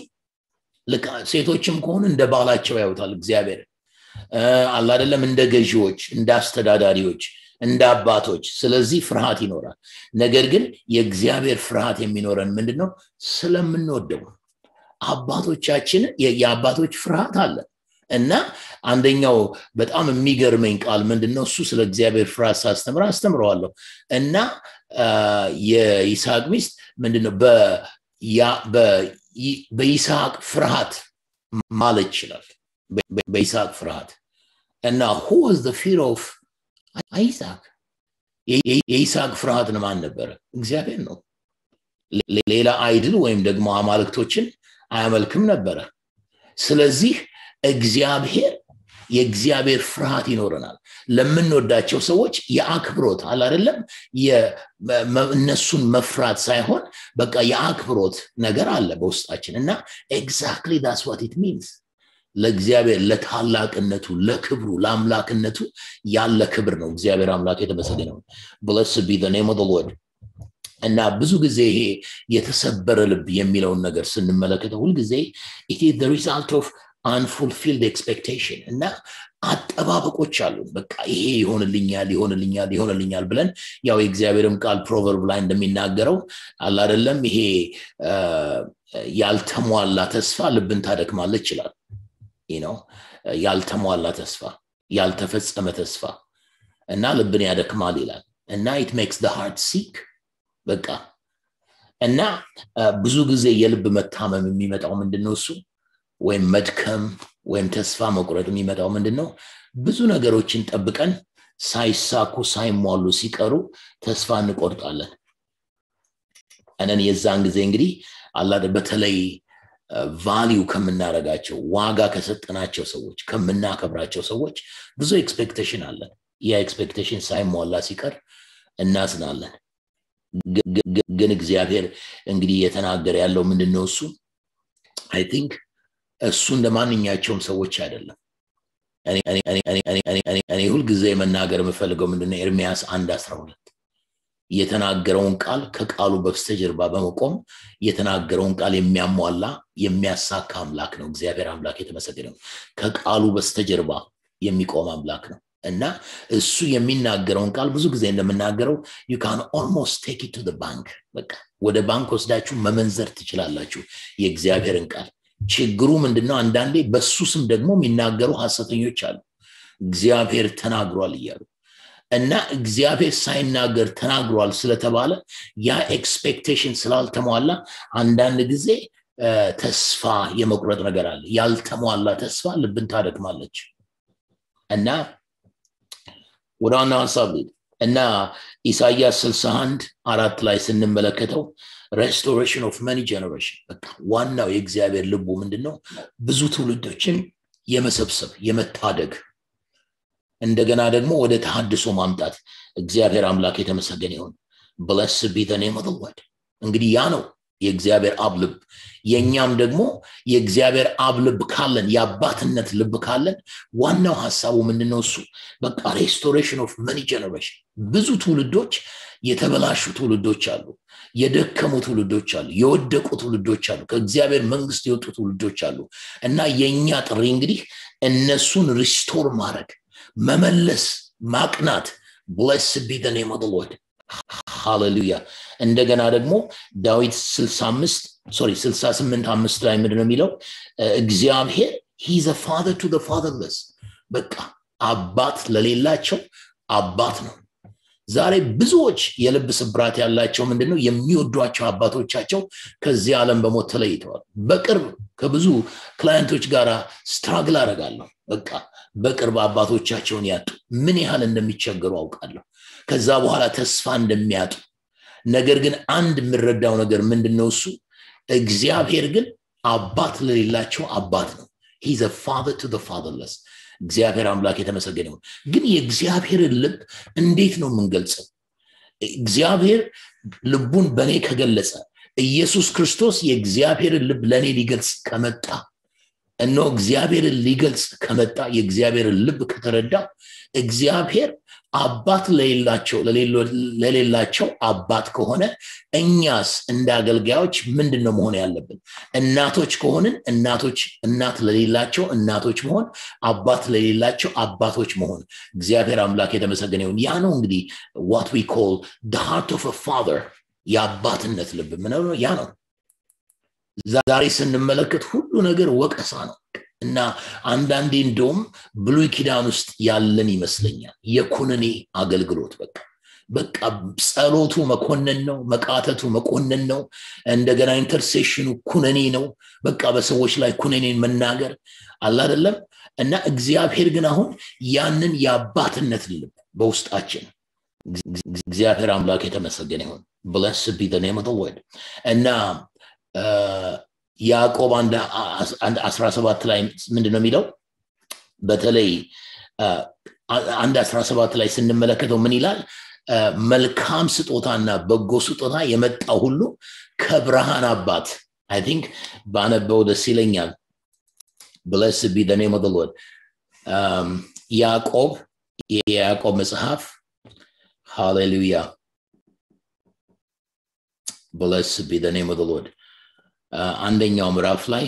ሴቶችም ከሆኑ እንደ ባላቸው ያዩታል እግዚአብሔር አላደለም እንደ ገዢዎች እንደ አስተዳዳሪዎች እንደ አባቶች ስለዚህ ፍርሃት ይኖራል ነገር ግን የእግዚአብሔር ፍርሃት የሚኖረን ምንድነው ስለምንወደው አባቶቻችን የአባቶች ፍርሃት አለ እና አንደኛው በጣም የሚገርመኝ ቃል ምንድነው እሱ ስለ እግዚአብሔር ፍርሃት ሳስተምር አስተምረዋለሁ እና የይስሐቅ ሚስት ምንድነው በይስሐቅ ፍርሃት ማለት ይችላል በይስሐቅ ፍርሃት እና ሁ ዋዝ ፊር ኦፍ አይስሐቅ የይስሐቅ ፍርሃት ማን ነበረ እግዚአብሔር ነው ሌላ አይድል ወይም ደግሞ አማልክቶችን አያመልክም ነበረ ስለዚህ እግዚአብሔር የእግዚአብሔር ፍርሃት ይኖረናል ለምንወዳቸው ሰዎች የአክብሮት አለ አይደለም እነሱን መፍራት ሳይሆን በቃ የአክብሮት ነገር አለ በውስጣችን እና ኤግዛክትሊ ዳስ ዋት ኢት ሚንስ ለእግዚአብሔር ለታላቅነቱ ለክብሩ ለአምላክነቱ ያለ ክብር ነው እግዚአብሔር አምላክ የተመሰገነው ብለስ ቢ ኔም ሎርድ እና ብዙ ጊዜ ይሄ የተሰበረ ልብ የሚለውን ነገር ስንመለከተው ሁልጊዜ ኢት ሪዛልት ኦፍ አንፉልፊልድ ኤክስፔክቴሽን እና አጠባበቆች አሉ በቃ ይሄ ይሆንልኛል ይሆንልኛል ይሆንልኛል ብለን ያው የእግዚአብሔርም ቃል ፕሮቨርብ ላይ እንደሚናገረው አላደለም ይሄ ያልተሟላ ተስፋ ልብን ታደክማለች ይችላል ነው ያልተሟላ ተስፋ ያልተፈጸመ ተስፋ እና ልብን ያደክማል ይላል እና ኢት ሜክስ ሃርት ሲክ በቃ እና ብዙ ጊዜ የልብ መታመም የሚመጣው ምንድን ነው እሱ ወይም መድከም ወይም ተስፋ መቁረጥ የሚመጣው ምንድን ነው ብዙ ነገሮችን ጠብቀን ሳይሳኩ ሳይሟሉ ሲቀሩ ተስፋ እንቆርጣለን እነን የዛን ጊዜ እንግዲህ አላደ በተለይ ቫሊዩ ከምናረጋቸው ዋጋ ከሰጠናቸው ሰዎች ከምናከብራቸው ሰዎች ብዙ ኤክስፔክቴሽን አለን ያ ኤክስፔክቴሽን ሳይሟላ ሲቀር እናዝናለን ግን እግዚአብሔር እንግዲህ እየተናገረ ያለው ምንድን ነው እሱ አይ ቲንክ እሱ እንደ ማንኛቸውም ሰዎች አይደለም እኔ ሁልጊዜ መናገር የምፈልገው ምንድነው ኤርሚያስ አንድ አስራ ሁለት የተናገረውን ቃል ከቃሉ በስተጀርባ በመቆም የተናገረውን ቃል የሚያሟላ የሚያሳካ አምላክ ነው እግዚአብሔር አምላክ የተመሰገነ ነው ከቃሉ በስተጀርባ የሚቆም አምላክ ነው እና እሱ የሚናገረውን ቃል ብዙ ጊዜ እንደምናገረው ዩ ካን ኦልሞስት ቴክ ቱ ባንክ በቃ ወደ ባንክ ወስዳችሁ መመንዘር ትችላላችሁ የእግዚአብሔርን ቃል ችግሩ ምንድነው አንዳንዴ በሱ ስም ደግሞ የሚናገሩ ሀሰተኞች አሉ እግዚአብሔር ተናግሯል እያሉ እና እግዚአብሔር ሳይናገር ተናግሯል ስለተባለ ያ ኤክስፔክቴሽን ስላልተሟላ አንዳንድ ጊዜ ተስፋ የመቁረጥ ነገር አለ ያልተሟላ ተስፋ ልብን ታደክማለች እና ወደ ዋናው ሀሳብ እና ኢሳያስ 61 አራት ላይ ስንመለከተው ሬስቶሬሽን ኦፍ መኒ ጀነሬሽን በቃ ዋናው የእግዚአብሔር ልቡ ምንድን ነው ብዙ ትውልዶችን የመሰብሰብ የመታደግ እንደገና ደግሞ ወደ ተሃድሶ ማምጣት እግዚአብሔር አምላክ የተመሰገነ ይሁን ብለስ ቢ ኔም ወድ እንግዲህ ያ ነው የእግዚአብሔር አብ ልብ የእኛም ደግሞ የእግዚአብሔር አብ ልብ ካለን የአባትነት ልብ ካለን ዋናው ሀሳቡ ምንድነው እሱ በቃ ሬስቶሬሽን ኦፍ መኒ ጀነሬሽን ብዙ ትውልዶች የተበላሹ ትውልዶች አሉ የደከሙ ትውልዶች አሉ የወደቁ ትውልዶች አሉ ከእግዚአብሔር መንግስት የወጡ ትውልዶች አሉ እና የእኛ ጥሪ እንግዲህ እነሱን ሪስቶር ማድረግ መመለስ ማቅናት ብለስ ቢ ኔም ሎድ ሃሌሉያ እንደገና ደግሞ ዳዊት 65 ሶሪ 68 አምስት ላይ ምንድን ነው የሚለው እግዚአብሔር ሂዘ ፋዘር ቱ ፋዘርለስ በቃ አባት ለሌላቸው አባት ነው ዛሬ ብዙዎች የልብ ስብራት ያላቸው ምንድነው የሚወዷቸው አባቶቻቸው ከዚህ ዓለም በሞት ተለይተዋል በቅርብ ከብዙ ክላየንቶች ጋር ስትራግል አደርጋለሁ በቃ በቅርብ አባቶቻቸውን ያጡ ምን ያህል እንደሚቸገሩ አውቃለሁ ከዛ በኋላ ተስፋ እንደሚያጡ ነገር ግን አንድ የምረዳው ነገር ምንድነው እሱ እግዚአብሔር ግን አባት ለሌላቸው አባት ነው ሂዘ ፋዘር ቱ ፋዘርለስ እግዚአብሔር አምላክ የተመሰገነ ይሁን ግን የእግዚአብሔርን ልብ እንዴት ነው የምንገልጸው እግዚአብሔር ልቡን በእኔ ከገለጸ ኢየሱስ ክርስቶስ የእግዚአብሔርን ልብ ለእኔ ሊገልጽ ከመጣ እኖ እግዚአብሔርን ሊገልጽ ከመጣ የእግዚአብሔርን ልብ ከተረዳ እግዚአብሔር አባት ለሌላቸው ለሌላቸው አባት ከሆነ እኛስ እንደ አገልጋዮች ምንድን ነው መሆን ያለብን እናቶች ከሆንን እናቶች እናት ለሌላቸው እናቶች መሆን አባት ለሌላቸው አባቶች መሆን እግዚአብሔር አምላክ የተመሰገነ ይሁን ያ ነው እንግዲህ ዋት ዊ ኮል ሃርት ኦፍ ፋር የአባትነት ልብ ምነው ያ ነው ዛሬ ስንመለከት ሁሉ ነገር ወቀሳ ነው እና አንዳንዴ እንደውም ብሉይ ኪዳን ውስጥ ያለን ይመስለኛል የኩነኔ አገልግሎት በቃ በቃ ጸሎቱ መኮንን ነው መቃተቱ መኮንን ነው እንደገና ኢንተርሴሽኑ ኩነኔ ነው በቃ በሰዎች ላይ ኩነኔን መናገር አላደለም እና እግዚአብሔር ግን አሁን ያንን የአባትነት ልብ በውስጣችን እግዚአብሔር አምላክ የተመሰገነ ይሁን ብለስ ቢ ኔም ወድ እና ያዕቆብ አንድ አስራ ሰባት ላይ ምንድን ነው የሚለው በተለይ አንድ አስራ ሰባት ላይ ስንመለከተው ምን ይላል መልካም ስጦታና በጎ ስጦታ የመጣው ሁሉ ከብርሃን አባት አይ ቲንክ ባነበው ደስ ይለኛል ብለስ ቢ ኔም ሎድ ያዕቆብ የያዕቆብ መጽሐፍ ሃሌሉያ ብለስ ቢ ኔም ሎድ አንደኛው ምዕራፍ ላይ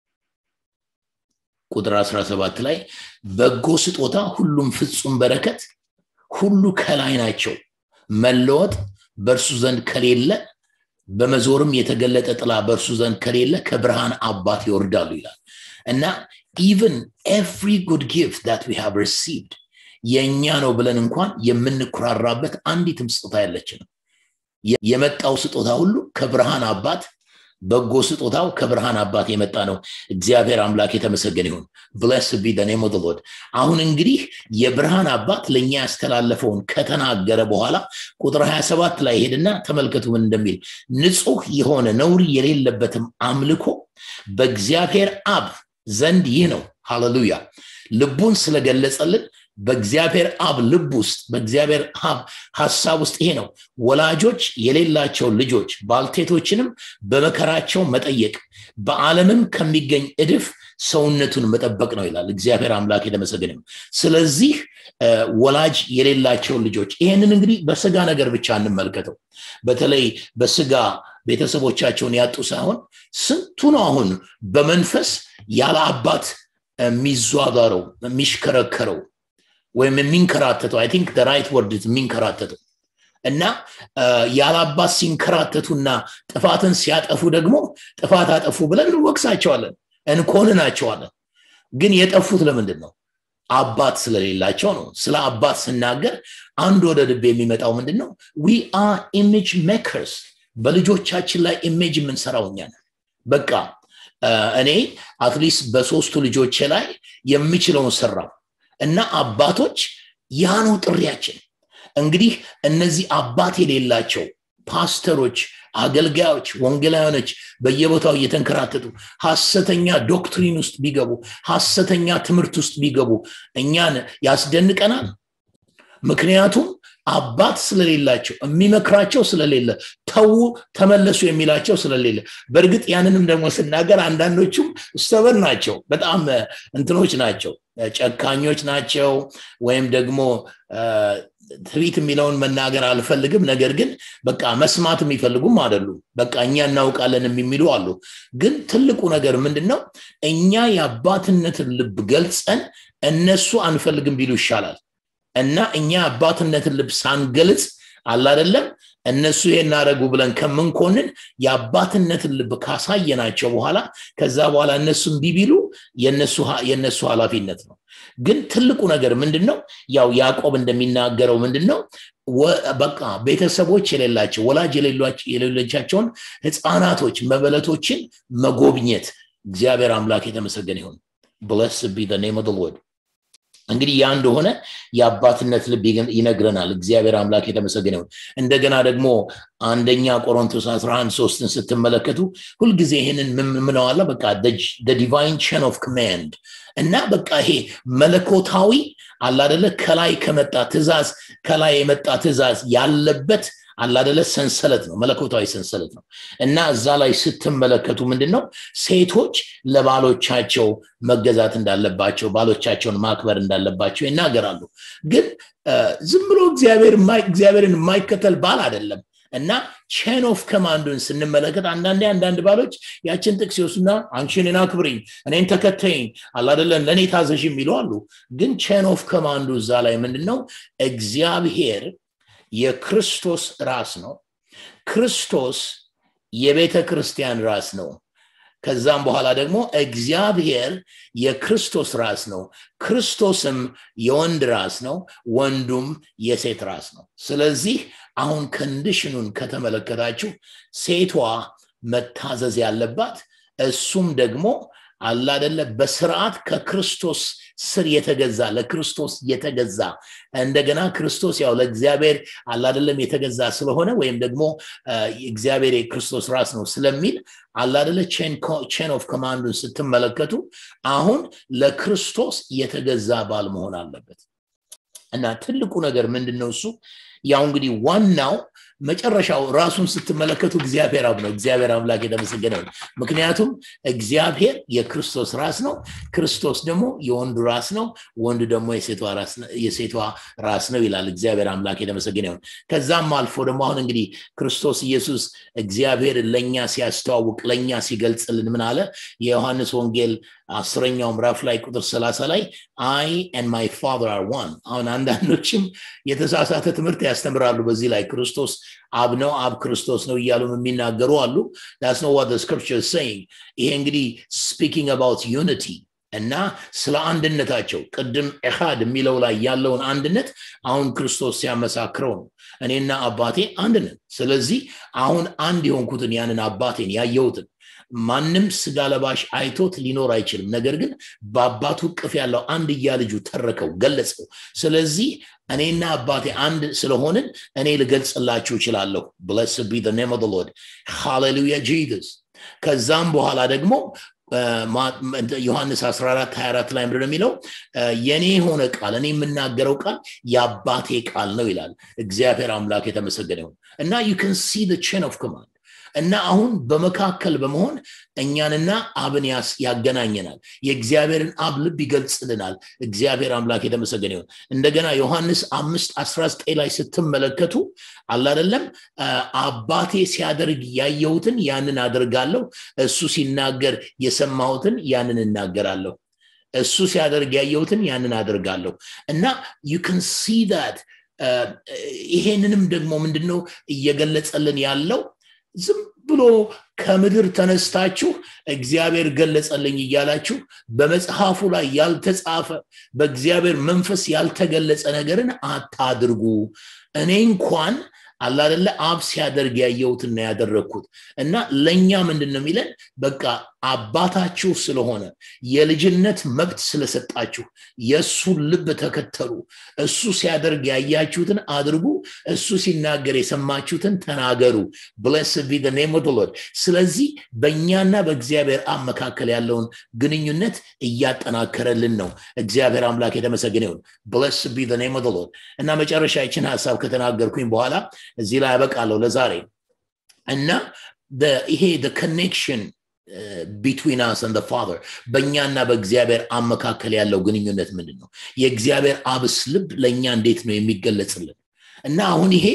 ቁጥር 17 ላይ በጎ ስጦታ ሁሉም ፍጹም በረከት ሁሉ ከላይ ናቸው መለወጥ በእርሱ ዘንድ ከሌለ በመዞርም የተገለጠ ጥላ በእርሱ ዘንድ ከሌለ ከብርሃን አባት ይወርዳሉ ይላል እና ኢቨን ኤቭሪ ጉድ ጊፍት ዳት ዊ ሃቭ ሪሲቭድ የእኛ ነው ብለን እንኳን የምንኩራራበት አንዲትም ስጦታ ያለችንም የመጣው ስጦታ ሁሉ ከብርሃን አባት በጎ ስጦታው ከብርሃን አባት የመጣ ነው እግዚአብሔር አምላክ የተመሰገነ ይሁን ብለስ ቢ ኔም ኦፍ ሎርድ አሁን እንግዲህ የብርሃን አባት ለእኛ ያስተላለፈውን ከተናገረ በኋላ ቁጥር 27 ላይ ሄድና ተመልከቱ ምን እንደሚል ንጹህ የሆነ ነውር የሌለበትም አምልኮ በእግዚአብሔር አብ ዘንድ ይህ ነው ሃሌሉያ ልቡን ስለገለጸልን በእግዚአብሔር አብ ልብ ውስጥ በእግዚአብሔር አብ ሀሳብ ውስጥ ይሄ ነው ወላጆች የሌላቸው ልጆች ባልቴቶችንም በመከራቸው መጠየቅ በዓለምም ከሚገኝ እድፍ ሰውነቱን መጠበቅ ነው ይላል እግዚአብሔር አምላክ የተመሰገነ ስለዚህ ወላጅ የሌላቸው ልጆች ይሄንን እንግዲህ በስጋ ነገር ብቻ እንመልከተው በተለይ በስጋ ቤተሰቦቻቸውን ያጡ ሳይሆን ስንቱ ነው አሁን በመንፈስ ያለ አባት የሚዟጋረው የሚሽከረከረው ወይም የሚንከራተተው አይ ቲንክ ራይት ወርድ የሚንከራተተው እና ያላባት ሲንከራተቱና ጥፋትን ሲያጠፉ ደግሞ ጥፋት አጠፉ ብለን እንወቅሳቸዋለን እንኮንናቸዋለን ግን የጠፉት ለምንድን ነው አባት ስለሌላቸው ነው ስለ አባት ስናገር አንድ ወደ ልብ የሚመጣው ምንድን ነው ዊ አር ኢሜጅ ሜከርስ በልጆቻችን ላይ ኢሜጅ የምንሰራው እኛ ነን በቃ እኔ አትሊስት በሶስቱ ልጆቼ ላይ የሚችለውን ሰራው እና አባቶች ያ ነው ጥሪያችን እንግዲህ እነዚህ አባት የሌላቸው ፓስተሮች አገልጋዮች ወንጌላውያኖች በየቦታው እየተንከራተቱ ሀሰተኛ ዶክትሪን ውስጥ ቢገቡ ሀሰተኛ ትምህርት ውስጥ ቢገቡ እኛን ያስደንቀናል ምክንያቱም አባት ስለሌላቸው የሚመክራቸው ስለሌለ ተዉ ተመለሱ የሚላቸው ስለሌለ በእርግጥ ያንንም ደግሞ ስናገር አንዳንዶቹም ሰበር ናቸው በጣም እንትኖች ናቸው ጨካኞች ናቸው ወይም ደግሞ ትሪት የሚለውን መናገር አልፈልግም ነገር ግን በቃ መስማት የሚፈልጉም አደሉ በቃ እኛ እናውቃለን የሚሉ አሉ ግን ትልቁ ነገር ምንድን ነው እኛ የአባትነትን ልብ ገልጸን እነሱ አንፈልግም ቢሉ ይሻላል እና እኛ አባትነትን ልብ ሳንገልጽ አላደለም እነሱ የናረጉ ብለን ከምንኮንን የአባትነትን ልብ ካሳየናቸው በኋላ ከዛ በኋላ እነሱም ቢቢሉ የእነሱ ኃላፊነት ነው ግን ትልቁ ነገር ምንድን ነው ያው ያዕቆብ እንደሚናገረው ምንድን ነው በቃ ቤተሰቦች የሌላቸው ወላጅ የሌሎቻቸውን ህፃናቶች መበለቶችን መጎብኘት እግዚአብሔር አምላክ የተመሰገነ ይሁን ብለስ ቢ ኔም ሎርድ እንግዲህ ያ እንደሆነ የአባትነት ልብ ይነግረናል እግዚአብሔር አምላክ የተመሰገነ ይሁን እንደገና ደግሞ አንደኛ ቆሮንቶስ 11 ሶስትን ስትመለከቱ ሁልጊዜ ይህንን ምነዋለ በቃ ዲቫይን ቸን ኦፍ ኮማንድ እና በቃ ይሄ መለኮታዊ አላደለ ከላይ ከመጣ ትእዛዝ ከላይ የመጣ ትእዛዝ ያለበት አላደለ ሰንሰለት ነው መለኮታዊ ሰንሰለት ነው እና እዛ ላይ ስትመለከቱ ምንድን ነው ሴቶች ለባሎቻቸው መገዛት እንዳለባቸው ባሎቻቸውን ማክበር እንዳለባቸው ይናገራሉ ግን ዝም ብሎ እግዚአብሔርን የማይከተል ባል አይደለም እና ቼን ኦፍ ከማንዱን ስንመለከት አንዳንዴ አንዳንድ ባሎች ያችን ጥቅስ ይወሱና አንቺ እኔን አክብሪኝ እኔን ተከተይኝ አላደለን ለእኔ ታዘዥ የሚሉ አሉ ግን ቼን ኦፍ ከማንዱ እዛ ላይ ምንድን ነው እግዚአብሔር የክርስቶስ ራስ ነው ክርስቶስ የቤተ ክርስቲያን ራስ ነው ከዛም በኋላ ደግሞ እግዚአብሔር የክርስቶስ ራስ ነው ክርስቶስም የወንድ ራስ ነው ወንዱም የሴት ራስ ነው ስለዚህ አሁን ከንዲሽኑን ከተመለከታችሁ ሴቷ መታዘዝ ያለባት እሱም ደግሞ አላደለ በስርዓት ከክርስቶስ ስር የተገዛ ለክርስቶስ የተገዛ እንደገና ክርስቶስ ያው ለእግዚአብሔር አላደለም የተገዛ ስለሆነ ወይም ደግሞ እግዚአብሔር የክርስቶስ ራስ ነው ስለሚል አላደለ ቼን ኦፍ ኮማንዱን ስትመለከቱ አሁን ለክርስቶስ የተገዛ ባል መሆን አለበት እና ትልቁ ነገር ምንድን ነው እሱ ያው እንግዲህ ዋናው መጨረሻው ራሱን ስትመለከቱ እግዚአብሔር አብ ነው እግዚአብሔር አምላክ የተመሰገነ ነው ምክንያቱም እግዚአብሔር የክርስቶስ ራስ ነው ክርስቶስ ደግሞ የወንዱ ራስ ነው ወንዱ ደግሞ የሴቷ ራስ ነው ይላል እግዚአብሔር አምላክ የተመሰገነ ይሁን ከዛም አልፎ ደግሞ አሁን እንግዲህ ክርስቶስ ኢየሱስ እግዚአብሔር ለእኛ ሲያስተዋውቅ ለእኛ ሲገልጽልን ምን አለ የዮሐንስ ወንጌል አስረኛው ምዕራፍ ላይ ቁጥር ሰላሳ ላይ አይ ን ማይ ፋር አር ዋን አሁን አንዳንዶችም የተሳሳተ ትምህርት ያስተምራሉ በዚህ ላይ ክርስቶስ አብ ነው አብ ክርስቶስ ነው እያሉ የሚናገሩ አሉ ዳስ ነው ዋት ስክሪፕቸር saying ይሄ እንግዲህ ስፒኪንግ አባውት ዩኒቲ እና ስለ አንድነታቸው ቅድም ኤሃድ የሚለው ላይ ያለውን አንድነት አሁን ክርስቶስ ሲያመሳክረው ነው እኔና አባቴ አንድ ነን ስለዚህ አሁን አንድ የሆንኩትን ያንን አባቴን ያየሁትን ማንም ስጋ ለባሽ አይቶት ሊኖር አይችልም ነገር ግን በአባቱ ቅፍ ያለው አንድያ ልጁ ተረከው ገለጸው ስለዚህ እኔና አባቴ አንድ ስለሆንን እኔ ልገልጽላችሁ እችላለሁ ብለስ ቢ ኔም ኦፍ ሎርድ ሃሌሉያ ጂዘስ ከዛም በኋላ ደግሞ ዮሐንስ 14 24 ላይ ምንድን የሚለው የኔ የሆነ ቃል እኔ የምናገረው ቃል የአባቴ ቃል ነው ይላል እግዚአብሔር አምላክ የተመሰገነ ይሁን እና ዩ ን ሲ ቼን ኦፍ ኮማንድ እና አሁን በመካከል በመሆን እኛንና አብን ያገናኘናል የእግዚአብሔርን አብ ልብ ይገልጽልናል እግዚአብሔር አምላክ የተመሰገነ ይሁን እንደገና ዮሐንስ አምስት 19 ላይ ስትመለከቱ አላደለም አባቴ ሲያደርግ ያየሁትን ያንን አደርጋለሁ እሱ ሲናገር የሰማሁትን ያንን እናገራለሁ እሱ ሲያደርግ ያየሁትን ያንን አደርጋለሁ እና ዩ ን ሲ ት ይሄንንም ደግሞ ምንድነው እየገለጸልን ያለው ዝም ብሎ ከምድር ተነስታችሁ እግዚአብሔር ገለጸልኝ እያላችሁ በመጽሐፉ ላይ ያልተጻፈ በእግዚአብሔር መንፈስ ያልተገለጸ ነገርን አታድርጉ እኔ እንኳን አላደለ አብ ሲያደርግ ያየሁትና ያደረግኩት እና ለእኛ ምንድን ነው የሚለን በቃ አባታችሁ ስለሆነ የልጅነት መብት ስለሰጣችሁ የእሱን ልብ ተከተሉ እሱ ሲያደርግ ያያችሁትን አድርጉ እሱ ሲናገር የሰማችሁትን ተናገሩ ብለስ ቢ ኔም ሎድ ስለዚህ በእኛና በእግዚአብሔር አብ መካከል ያለውን ግንኙነት እያጠናከረልን ነው እግዚአብሔር አምላክ የተመሰገነ ይሁን ብለስ ቢ ኔም ሎድ እና መጨረሻ ይችን ሀሳብ ከተናገርኩኝ በኋላ እዚህ ላይ ያበቃለሁ ለዛሬ እና ይሄ ኮኔክሽን ቢትዊን አስ ን ፋር በእኛና በእግዚአብሔር አብ መካከል ያለው ግንኙነት ምንድን ነው የእግዚአብሔር አብስ ልብ ለእኛ እንዴት ነው የሚገለጽልን እና አሁን ይሄ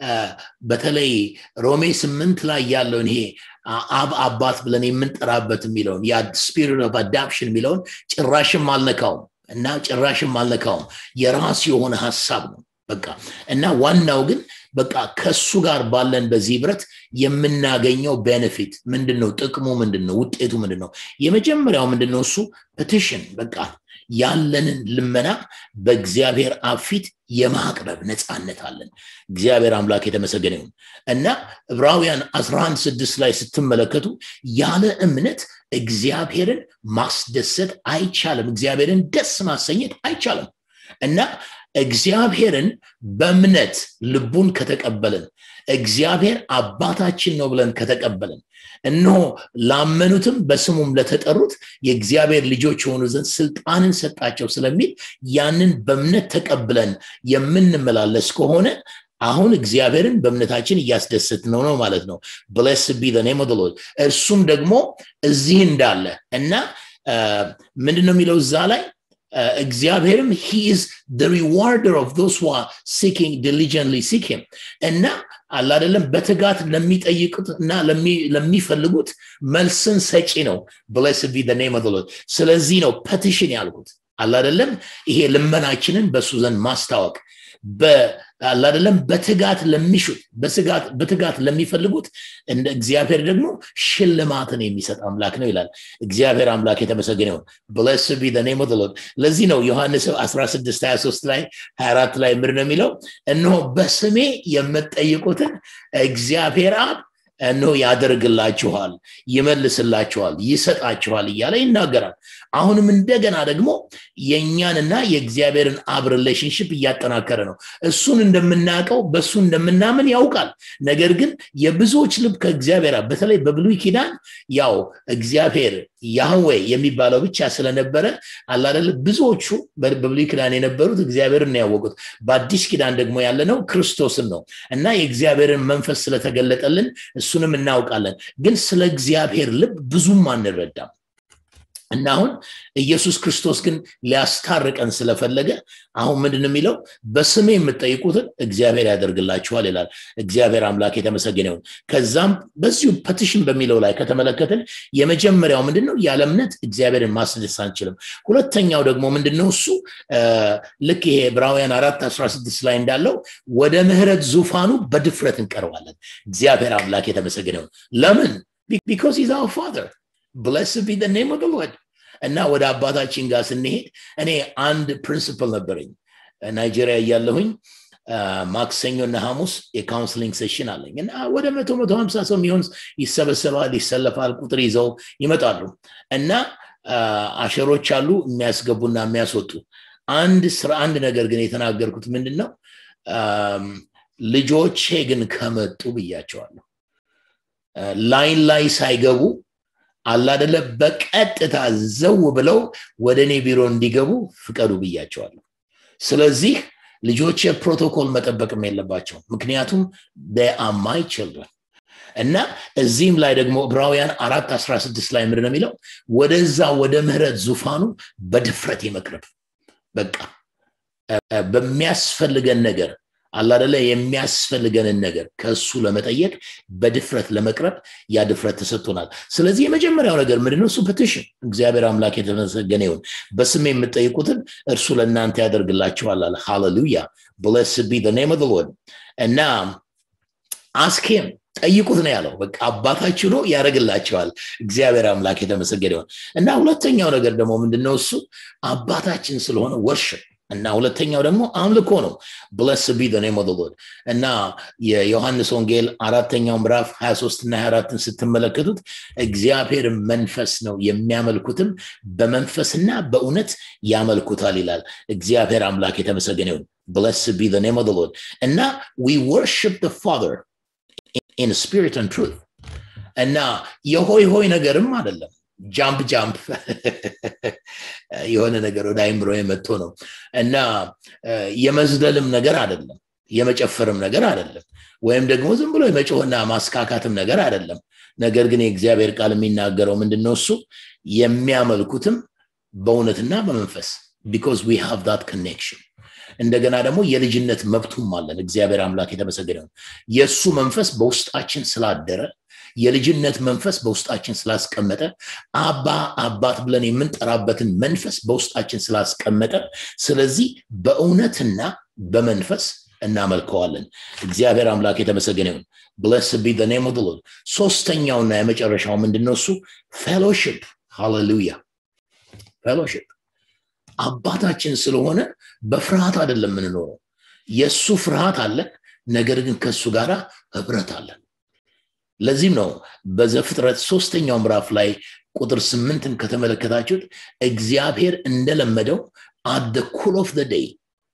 በተለይ ሮሜ ስምንት ላይ ያለውን ይሄ አብ አባት ብለን የምንጠራበት የሚለውን ስፒሪት ኦፍ አዳፕሽን የሚለውን ጭራሽም አልነካውም እና ጭራሽም አልነካውም የራሱ የሆነ ሀሳብ ነው በቃ እና ዋናው ግን በቃ ከሱ ጋር ባለን በዚህ ብረት የምናገኘው ቤኔፊት ምንድን ነው ጥቅሙ ምንድን ነው ውጤቱ ምንድን ነው የመጀመሪያው ምንድን ነው እሱ ፔቲሽን በቃ ያለንን ልመና በእግዚአብሔር አብ ፊት የማቅረብ ነፃነት አለን እግዚአብሔር አምላክ የተመሰገነ ይሁን እና ዕብራውያን 11 ስድስት ላይ ስትመለከቱ ያለ እምነት እግዚአብሔርን ማስደሰት አይቻልም እግዚአብሔርን ደስ ማሰኘት አይቻልም እና እግዚአብሔርን በእምነት ልቡን ከተቀበልን እግዚአብሔር አባታችን ነው ብለን ከተቀበልን እነሆ ላመኑትም በስሙም ለተጠሩት የእግዚአብሔር ልጆች የሆኑ ዘንድ ስልጣንን ሰጣቸው ስለሚል ያንን በእምነት ተቀብለን የምንመላለስ ከሆነ አሁን እግዚአብሔርን በእምነታችን እያስደስት ነው ነው ማለት ነው ብለስ ቢ ኔም እርሱም ደግሞ እዚህ እንዳለ እና ምንድን ነው የሚለው እዛ ላይ እግዚአብሔርም ሂ ኢዝ ሪዋርደር ኦፍ ዶስ ዋ ሲኪንግ ዲሊጀንትሊ ሲክ ሂም እና አላደለም በትጋት ለሚጠይቁት እና ለሚፈልጉት መልስን ሰጪ ነው ብለስ ቢ ኔም ስለዚህ ነው ፐቲሽን ያልኩት አላደለም ይሄ ልመናችንን በእሱ ዘንድ ማስታወቅ አላደለም በትጋት ለሚሹት በትጋት ለሚፈልጉት እንደ እግዚአብሔር ደግሞ ሽልማትን የሚሰጥ አምላክ ነው ይላል እግዚአብሔር አምላክ የተመሰገነ ይሁን ብለስ ቢ ኔም ለዚህ ነው ዮሐንስ 16 23 ላይ 24 ላይ ምር ነው የሚለው እነሆ በስሜ የምትጠይቁትን እግዚአብሔር አብ እነሆ ያደርግላችኋል ይመልስላችኋል ይሰጣችኋል እያለ ይናገራል አሁንም እንደገና ደግሞ የእኛንና የእግዚአብሔርን አብ ሪሌሽንሽፕ እያጠናከረ ነው እሱን እንደምናውቀው በእሱ እንደምናምን ያውቃል ነገር ግን የብዙዎች ልብ ከእግዚአብሔር በተለይ በብሉይ ኪዳን ያው እግዚአብሔር ያህዌ የሚባለው ብቻ ስለነበረ አላደለ ብዙዎቹ በብሉይ ኪዳን የነበሩት እግዚአብሔርን ያወቁት በአዲስ ኪዳን ደግሞ ያለነው ክርስቶስን ነው እና የእግዚአብሔርን መንፈስ ስለተገለጠልን እሱንም እናውቃለን ግን ስለ እግዚአብሔር ልብ ብዙም አንረዳም እና አሁን ኢየሱስ ክርስቶስ ግን ሊያስታርቀን ስለፈለገ አሁን ምንድን የሚለው በስሜ የምጠይቁትን እግዚአብሔር ያደርግላችኋል ይላል እግዚአብሔር አምላክ የተመሰገነ ይሁን ከዛም በዚሁ ፐቲሽን በሚለው ላይ ከተመለከትን የመጀመሪያው ምንድን ነው ያለ እምነት እግዚአብሔርን ማስደስ አንችልም ሁለተኛው ደግሞ ምንድን ነው እሱ ልክ ይሄ ዕብራውያን አራት አስራ ስድስት ላይ እንዳለው ወደ ምህረት ዙፋኑ በድፍረት እንቀርባለን እግዚአብሔር አምላክ የተመሰገነ ይሁን ለምን ቢካዝ ኢዝ አወር ፋዘር ብለስ ቢ ኔም ኦፍ ሎርድ እና ወደ አባታችን ጋር ስንሄድ እኔ አንድ ፕሪንስፕል ነበረኝ ናይጄሪያ እያለሁኝ ማክሰኞ እና ሐሙስ የካውንስሊንግ ሴሽን አለኝ እና ወደ መቶ መቶ ሀምሳ ሰው የሚሆን ይሰበሰባል ይሰለፋል ቁጥር ይዘው ይመጣሉ እና አሸሮች አሉ የሚያስገቡና የሚያስወጡ አንድ ስራ አንድ ነገር ግን የተናገርኩት ምንድን ነው ልጆቼ ግን ከመጡ ብያቸዋለሁ ላይን ላይ ሳይገቡ አላደለ በቀጥታ ዘው ብለው ወደ እኔ ቢሮ እንዲገቡ ፍቀዱ ብያቸዋለሁ ስለዚህ ልጆች ፕሮቶኮል መጠበቅም የለባቸው ምክንያቱም አማይ ችልድረን እና እዚህም ላይ ደግሞ ዕብራውያን አራት አስራ ስድስት ላይ ምንድን ነው የሚለው ወደዛ ወደ ምህረት ዙፋኑ በድፍረት የመቅረብ በቃ በሚያስፈልገን ነገር አላደለ የሚያስፈልገንን ነገር ከእሱ ለመጠየቅ በድፍረት ለመቅረብ ያ ድፍረት ተሰጥቶናል ስለዚህ የመጀመሪያው ነገር ምንድነው እሱ ፕቲሽን እግዚአብሔር አምላክ የተመሰገነ ይሁን በስም የምጠይቁትን እርሱ ለእናንተ ያደርግላችኋል አለ ሃሌሉያ ብለስ ቢ ኔም ኦፍ ሎርድ እና አስኬም ጠይቁት ነው ያለው በቃ አባታችሁ ነው ያደረግላቸዋል እግዚአብሔር አምላክ የተመሰገነ ይሆን እና ሁለተኛው ነገር ደግሞ ምንድነው እሱ አባታችን ስለሆነ ወርሽፕ እና ሁለተኛው ደግሞ አምልኮ ነው ብለስ ቢ ኔም ኦፍ ሎርድ እና የዮሐንስ ወንጌል አራተኛው ምዕራፍ 23 እና 24ን ስትመለከቱት እግዚአብሔር መንፈስ ነው የሚያመልኩትም በመንፈስና በእውነት ያመልኩታል ይላል እግዚአብሔር አምላክ የተመሰገነ ይሁን ብለስ ቢ ኔም ኦፍ ሎርድ እና ዊ ወርሽፕ ፋዘር ኢን ስፒሪት ን ትሩት እና የሆይ ሆይ ነገርም አይደለም ጃምፕ ጃምፕ የሆነ ነገር ወደ አይምሮ የመጥቶ ነው እና የመዝለልም ነገር አይደለም የመጨፈርም ነገር አይደለም ወይም ደግሞ ዝም ብሎ የመጮህና ማስካካትም ነገር አይደለም ነገር ግን የእግዚአብሔር ቃል የሚናገረው ምንድነው እሱ የሚያመልኩትም በእውነትና በመንፈስ ቢኮዝ ዊ ሃቭ ዳት ኮኔክሽን እንደገና ደግሞ የልጅነት መብቱም አለን እግዚአብሔር አምላክ የተመሰገነ የእሱ መንፈስ በውስጣችን ስላደረ የልጅነት መንፈስ በውስጣችን ስላስቀመጠ አባ አባት ብለን የምንጠራበትን መንፈስ በውስጣችን ስላስቀመጠ ስለዚህ በእውነትና በመንፈስ እናመልከዋለን እግዚአብሔር አምላክ የተመሰገነ ይሁን ብለስ ቢ ኔም ኦፍ ሎርድ ሶስተኛውና የመጨረሻው ምንድነው እሱ ፌሎሽፕ ሃሌሉያ ፌሎሽፕ አባታችን ስለሆነ በፍርሃት አይደለም የምንኖረው የእሱ ፍርሃት አለን ነገር ግን ከእሱ ጋር ህብረት አለን ለዚህም ነው በዘፍጥረት ሶስተኛው ምዕራፍ ላይ ቁጥር ስምንትን ከተመለከታችሁት እግዚአብሔር እንደለመደው አደ ኩል ኦፍ ደይ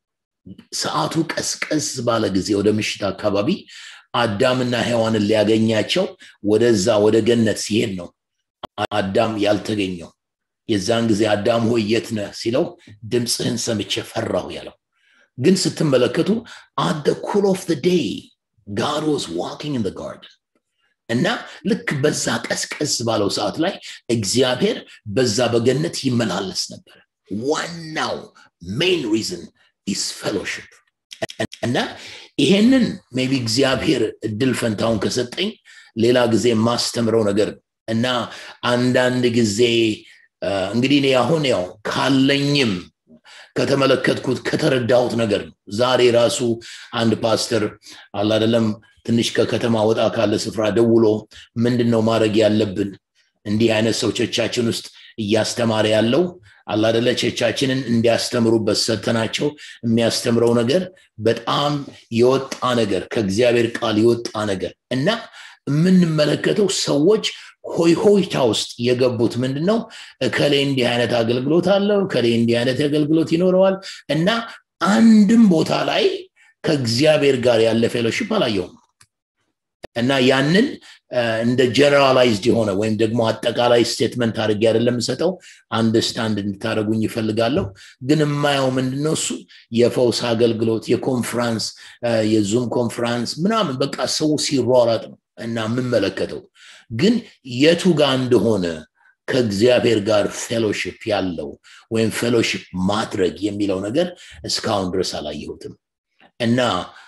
ሰዓቱ ቀስቀስ ባለ ጊዜ ወደ ምሽት አካባቢ አዳምና ሔዋንን ሊያገኛቸው ወደዛ ወደ ገነት ሲሄድ ነው አዳም ያልተገኘው የዛን ጊዜ አዳም ሆይ የት ነህ ሲለው ድምፅህን ሰምቼ ፈራሁ ያለው ግን ስትመለከቱ አደ ኩል ኦፍ ዴይ ጋድ ዋዝ ዋኪንግ ኢን ጋርደን እና ልክ በዛ ቀስቀስ ባለው ሰዓት ላይ እግዚአብሔር በዛ በገነት ይመላለስ ነበር ዋናው ሜን ሪዝን ኢስ ፌሎሽፕ እና ይሄንን ሜቢ እግዚአብሔር እድል ፈንታውን ከሰጠኝ ሌላ ጊዜ የማስተምረው ነገር እና አንዳንድ ጊዜ እንግዲህ እኔ አሁን ያው ካለኝም ከተመለከትኩት ከተረዳሁት ነገር ነው ዛሬ ራሱ አንድ ፓስተር አላደለም ትንሽ ከከተማ ወጣ ካለ ስፍራ ደውሎ ምንድን ነው ማድረግ ያለብን እንዲህ አይነት ሰው ቸቻችን ውስጥ እያስተማረ ያለው አላደለ ቸቻችንን እንዲያስተምሩበት ሰተናቸው የሚያስተምረው ነገር በጣም የወጣ ነገር ከእግዚአብሔር ቃል የወጣ ነገር እና የምንመለከተው ሰዎች ሆይ ሆይታ ውስጥ የገቡት ምንድን ነው እከሌ እንዲህ አይነት አገልግሎት አለው እከሌ እንዲህ አይነት አገልግሎት ይኖረዋል እና አንድም ቦታ ላይ ከእግዚአብሔር ጋር ያለ ፌሎሽፕ አላየውም እና ያንን እንደ ጀነራላይዝድ የሆነ ወይም ደግሞ አጠቃላይ ስቴትመንት አድርጌ አይደለም ሰጠው አንደርስታንድ እንድታደረጉኝ ይፈልጋለሁ ግን የማየው ምንድነው እሱ የፈውስ አገልግሎት የኮንፍራንስ የዙም ኮንፍራንስ ምናምን በቃ ሰው ሲሯራጥ ነው እና የምመለከተው ግን የቱ ጋር እንደሆነ ከእግዚአብሔር ጋር ፌሎሽፕ ያለው ወይም ፌሎሽፕ ማድረግ የሚለው ነገር እስካሁን ድረስ አላየሁትም እና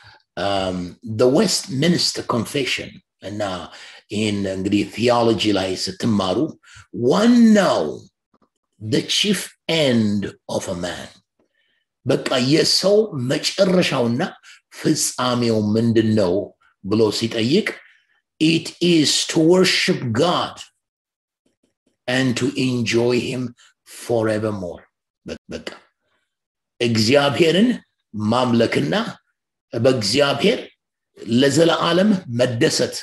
ዌስት ሚኒስትር ኮንፌሽን እና ይህን እንግዲህ ቲዮሎጂ ላይ ስትማሩ ዋናው ቺፍ ኤንድ ኦፍ ማን በቃ የሰው መጨረሻውና ፍጻሜው ምንድን ነው ብሎ ሲጠይቅ ኢት ኢዝ ቱ ወርሽፕ ጋድ and to enjoy him forevermore በቃ እግዚአብሔርን ማምለክና በእግዚአብሔር ለዘለዓለም መደሰት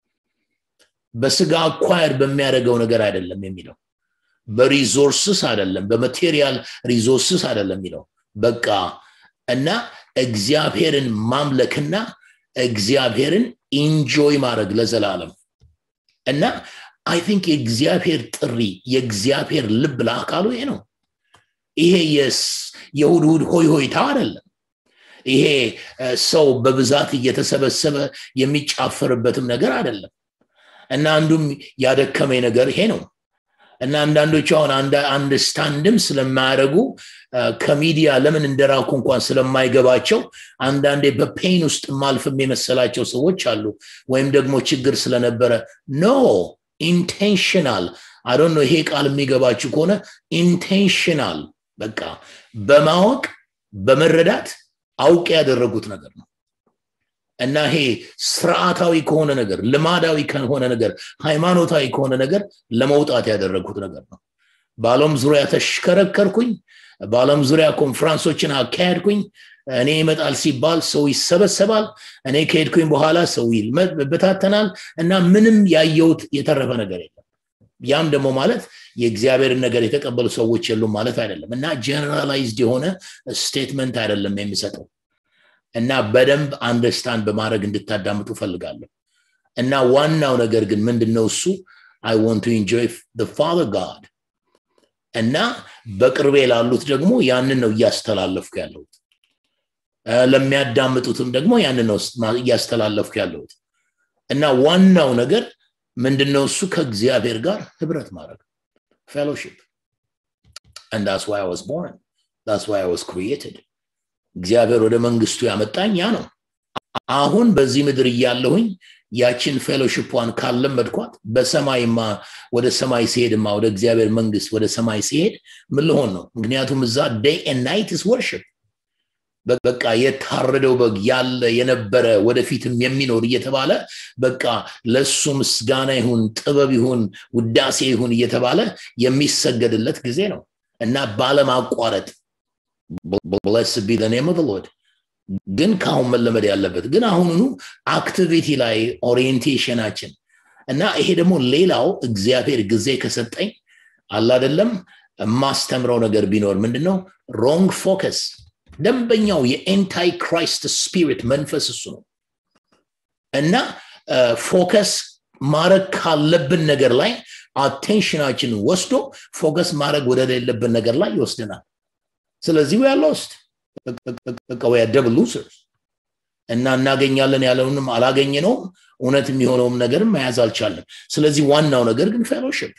በስጋ አኳየር በሚያደርገው ነገር አይደለም የሚለው በሪዞርስስ አይደለም በማቴሪያል ሪዞርስስ አይደለም የሚለው በቃ እና እግዚአብሔርን ማምለክና እግዚአብሔርን ኢንጆይ ማድረግ ለዘላለም እና አይ ቲንክ የእግዚአብሔር ጥሪ የእግዚአብሔር ልብ ለአካሉ ይሄ ነው ይሄ የእሁድ እሁድ ሆይ ሆይታ አይደለም ይሄ ሰው በብዛት እየተሰበሰበ የሚጫፈርበትም ነገር አይደለም እና አንዱም ያደከመኝ ነገር ይሄ ነው እና አንዳንዶቹ አሁን አንድ ስታንድም ስለማያደርጉ ከሚዲያ ለምን እንደራኩ እንኳን ስለማይገባቸው አንዳንዴ በፔን ውስጥ ማልፍም የመሰላቸው ሰዎች አሉ ወይም ደግሞ ችግር ስለነበረ ኖ ኢንቴንሽናል አዶን ይሄ ቃል የሚገባችሁ ከሆነ ኢንቴንሽናል በቃ በማወቅ በመረዳት አውቅ ያደረጉት ነገር ነው እና ይሄ ስርዓታዊ ከሆነ ነገር ልማዳዊ ከሆነ ነገር ሃይማኖታዊ ከሆነ ነገር ለመውጣት ያደረጉት ነገር ነው በአለም ዙሪያ ተሽከረከርኩኝ በአለም ዙሪያ ኮንፈረንሶችን አካሄድኩኝ እኔ ይመጣል ሲባል ሰው ይሰበሰባል እኔ ከሄድኩኝ በኋላ ሰው ይበታተናል እና ምንም ያየውት የተረፈ ነገር የለም ያም ደግሞ ማለት የእግዚአብሔርን ነገር የተቀበሉ ሰዎች የሉም ማለት አይደለም እና ጀነራላይዝድ የሆነ ስቴትመንት አይደለም የሚሰጠው እና በደንብ አንደርስታንድ በማድረግ እንድታዳምጡ ፈልጋለሁ እና ዋናው ነገር ግን ምንድነው እሱ አይ ወንት ኢንጆይ ፋዘር ጋድ እና በቅርቤ ላሉት ደግሞ ያንን ነው እያስተላለፍኩ ያለሁት ለሚያዳምጡትም ደግሞ ያንን ነው እያስተላለፍኩ ያለሁት እና ዋናው ነገር ምንድነው እሱ ከእግዚአብሔር ጋር ህብረት ማድረግ ፌሎሺፕ and that's why I was born that's why I was created እግዚአብሔር ወደ መንግስቱ ያመጣኝ ያ ነው አሁን በዚህ ምድር እያለሁኝ ያችን ፌሎሽፕዋን ካለመድኳት በሰማይማ ወደ ሰማይ ሲሄድማ ወደ እግዚአብሔር መንግስት ወደ ሰማይ ሲሄድ ምን ልሆን ነው ምክንያቱም እዛ ዴይ ናይት ስ ወርሽፕ በቃ የታረደው በግ ያለ የነበረ ወደፊትም የሚኖር እየተባለ በቃ ለሱ ምስጋና ይሁን ጥበብ ይሁን ውዳሴ ይሁን እየተባለ የሚሰገድለት ጊዜ ነው እና ባለማቋረጥ ብለስ ቢ ኔም ኦፍ ሎድ ግን ከአሁን መለመድ ያለበት ግን አሁኑኑ አክቲቪቲ ላይ ኦሪየንቴሽናችን እና ይሄ ደግሞ ሌላው እግዚአብሔር ጊዜ ከሰጠኝ አላደለም የማስተምረው ነገር ቢኖር ምንድነው ሮንግ ፎከስ ደንበኛው የኤንታይ ክራይስት ስፒሪት መንፈስ እሱ ነው እና ፎከስ ማድረግ ካለብን ነገር ላይ አቴንሽናችን ወስዶ ፎከስ ማድረግ ወደሌለብን ነገር ላይ ይወስደናል ስለዚህ ዊ ሎስት በቃ ደብል ሉሰርስ እና እናገኛለን ያለውንም አላገኘ ነው እውነት የሚሆነውም ነገርም መያዝ አልቻለም ስለዚህ ዋናው ነገር ግን ፌሎሽፕ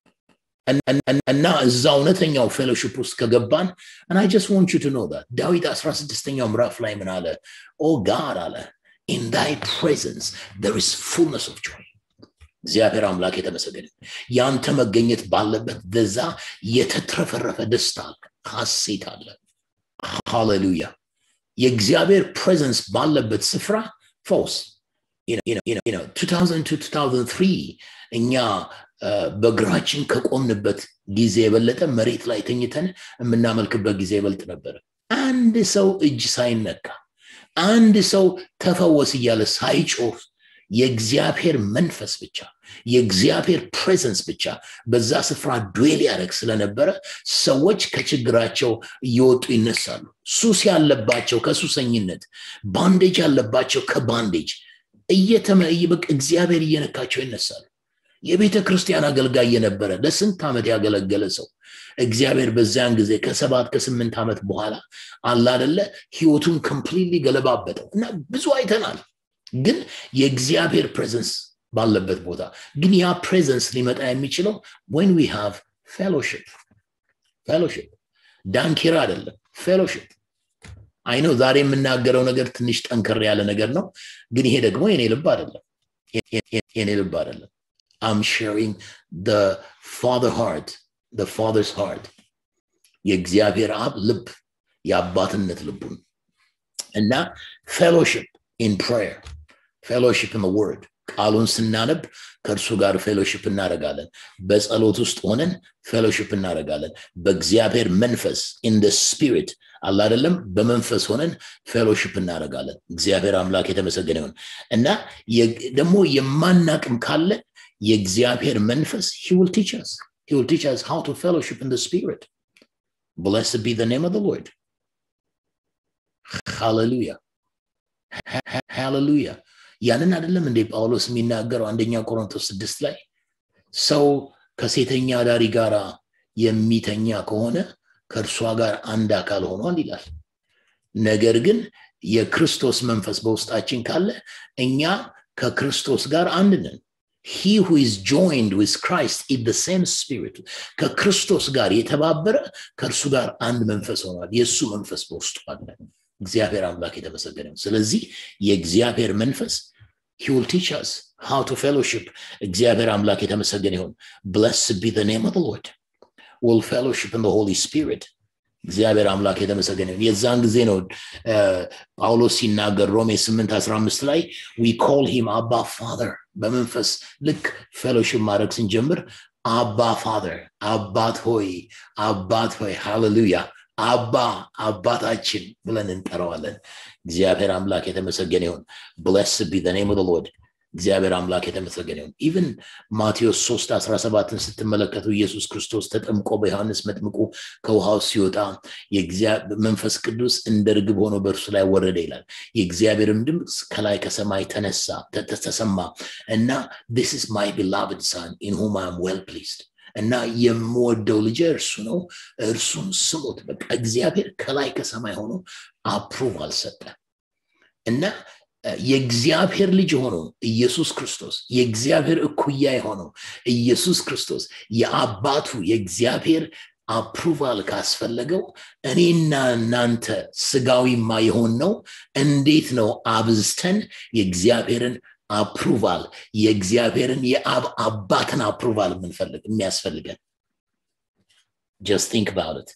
እና እዛ እውነተኛው ፌሎሽፕ ውስጥ ከገባን እና አይ ጀስት ዋንት ዩ ቱ ኖ ዳት ዳዊት 16ኛው ምዕራፍ ላይ ምን አለ ኦ ጋድ አለ ኢን ዳይ ፕሬዘንስ there is fullness of joy እግዚአብሔር አምላክ የተመሰገነ ያንተ መገኘት ባለበት በዛ የተትረፈረፈ ደስታ አለ ሀሴት አለ ሃሌሉያ የእግዚአብሔር ፕሬዘንስ ባለበት ስፍራ ፈውስ 2003 እኛ በእግራችን ከቆምንበት ጊዜ የበለጠ መሬት ላይ ተኝተን የምናመልክበት ጊዜ ይበልጥ ነበረ አንድ ሰው እጅ ሳይነካ አንድ ሰው ተፈወስ እያለ ሳይጮህ የእግዚአብሔር መንፈስ ብቻ የእግዚአብሔር ፕሬዘንስ ብቻ በዛ ስፍራ ዱዌል ያደረግ ስለነበረ ሰዎች ከችግራቸው እየወጡ ይነሳሉ ሱስ ያለባቸው ከሱሰኝነት ባንዴጅ ያለባቸው ከባንዴጅ እየተመይበቅ እግዚአብሔር እየነካቸው ይነሳሉ የቤተ ክርስቲያን አገልጋይ የነበረ ለስንት ዓመት ያገለገለ ሰው እግዚአብሔር በዚያን ጊዜ ከሰባት ከስምንት ዓመት በኋላ አላደለ ህይወቱን ኮምፕሊትሊ ገለባበጠው እና ብዙ አይተናል ግን የእግዚአብሔር ፕሬዘንስ ባለበት ቦታ ግን ያ ፕሬዘንስ ሊመጣ የሚችለው ወን ዊ ሃቭ ፌሎሽፕ ፌሎሽፕ ዳንኪራ አይደለም ፌሎሽፕ አይነው ዛሬ የምናገረው ነገር ትንሽ ጠንከር ያለ ነገር ነው ግን ይሄ ደግሞ የኔ ልብ አይደለም የኔ ልብ አይደለም አም ሼሪንግ ፋዘር ሃርት ፋዘርስ ሃርት የእግዚአብሔር አብ ልብ የአባትነት ልቡን እና ፌሎሽፕ ኢን ፕሬየር ፌሎሽፕ ኢን ወርድ ቃሉን ስናነብ ከእርሱ ጋር ፌሎሽፕ እናደረጋለን በጸሎት ውስጥ ሆነን ፌሎሽፕ እናደረጋለን በእግዚአብሔር መንፈስ ኢን ስፒሪት አለ አይደለም በመንፈስ ሆነን ፌሎሽፕ እናደረጋለን እግዚአብሔር አምላክ የተመሰገነ ይሁን እና ደግሞ የማናቅም ካለ የእግዚአብሔር መንፈስ he will teach us he will teach us how to fellowship in the spirit blessed be the name of the lord hallelujah hallelujah ያንን አይደለም እንዴ ጳውሎስ የሚናገረው አንደኛ ቆሮንቶስ ስድስት ላይ ሰው ከሴተኛ ዳሪ ጋር የሚተኛ ከሆነ ከእርሷ ጋር አንድ አካል ሆኗል ይላል ነገር ግን የክርስቶስ መንፈስ በውስጣችን ካለ እኛ ከክርስቶስ ጋር አንድ ነን he who is joined with Christ in the same spirit ከክርስቶስ ጋር የተባበረ ከእርሱ ጋር አንድ መንፈስ ሆኗል የእሱ መንፈስ በውስጡ አለ እግዚአብሔር አምላክ የተመሰገነ ስለዚህ የእግዚአብሔር መንፈስ he will teach us how to fellowship እግዚአብሔር አምላክ የተመሰገነ ይሁን blessed be the name of the lord will fellowship in the holy spirit እግዚአብሔር አምላክ የተመሰገነ ይሁን የዛን ጊዜ ነው ጳውሎስ ሲናገር ሮሜ 8 15 ላይ we call him አባ ፋዘር በመንፈስ ልክ ፌሎሽፕ ማድረግ ስንጀምር አባ ፋዘር አባት ሆይ አባት ሆይ ሃሌሉያ አባ አባታችን ብለን እንጠራዋለን እግዚአብሔር አምላክ የተመሰገነ ይሁን ብለስ ቢ ኔም ኦፍ ሎርድ እግዚአብሔር አምላክ የተመሰገነ ይሁን ኢቭን ማቴዎስ 3 17ን ስትመለከቱ ኢየሱስ ክርስቶስ ተጠምቆ በዮሐንስ መጥምቁ ከውሃው ሲወጣ መንፈስ ቅዱስ እንደ ርግብ ሆኖ በእርሱ ላይ ወረደ ይላል የእግዚአብሔርም ድምፅ ከላይ ከሰማይ ተነሳ ተሰማ እና this is my beloved son in whom I am well pleased እና የምወደው ልጅ እርሱ ነው እርሱን ስሙት በቃ እግዚአብሔር ከላይ ከሰማይ ሆኖ አፕሩቫል ሰጠ እና የእግዚአብሔር ልጅ የሆነው ኢየሱስ ክርስቶስ የእግዚአብሔር እኩያ የሆነው ኢየሱስ ክርስቶስ የአባቱ የእግዚአብሔር አፕሩቫል ካስፈለገው እኔና እናንተ ስጋዊማ የሆን ነው እንዴት ነው አብዝተን የእግዚአብሔርን አፕሩቫል የእግዚአብሔርን የአብ አባትን አፕሩቫል የምንፈልግ የሚያስፈልገን ጀስት ቲንክ ባውት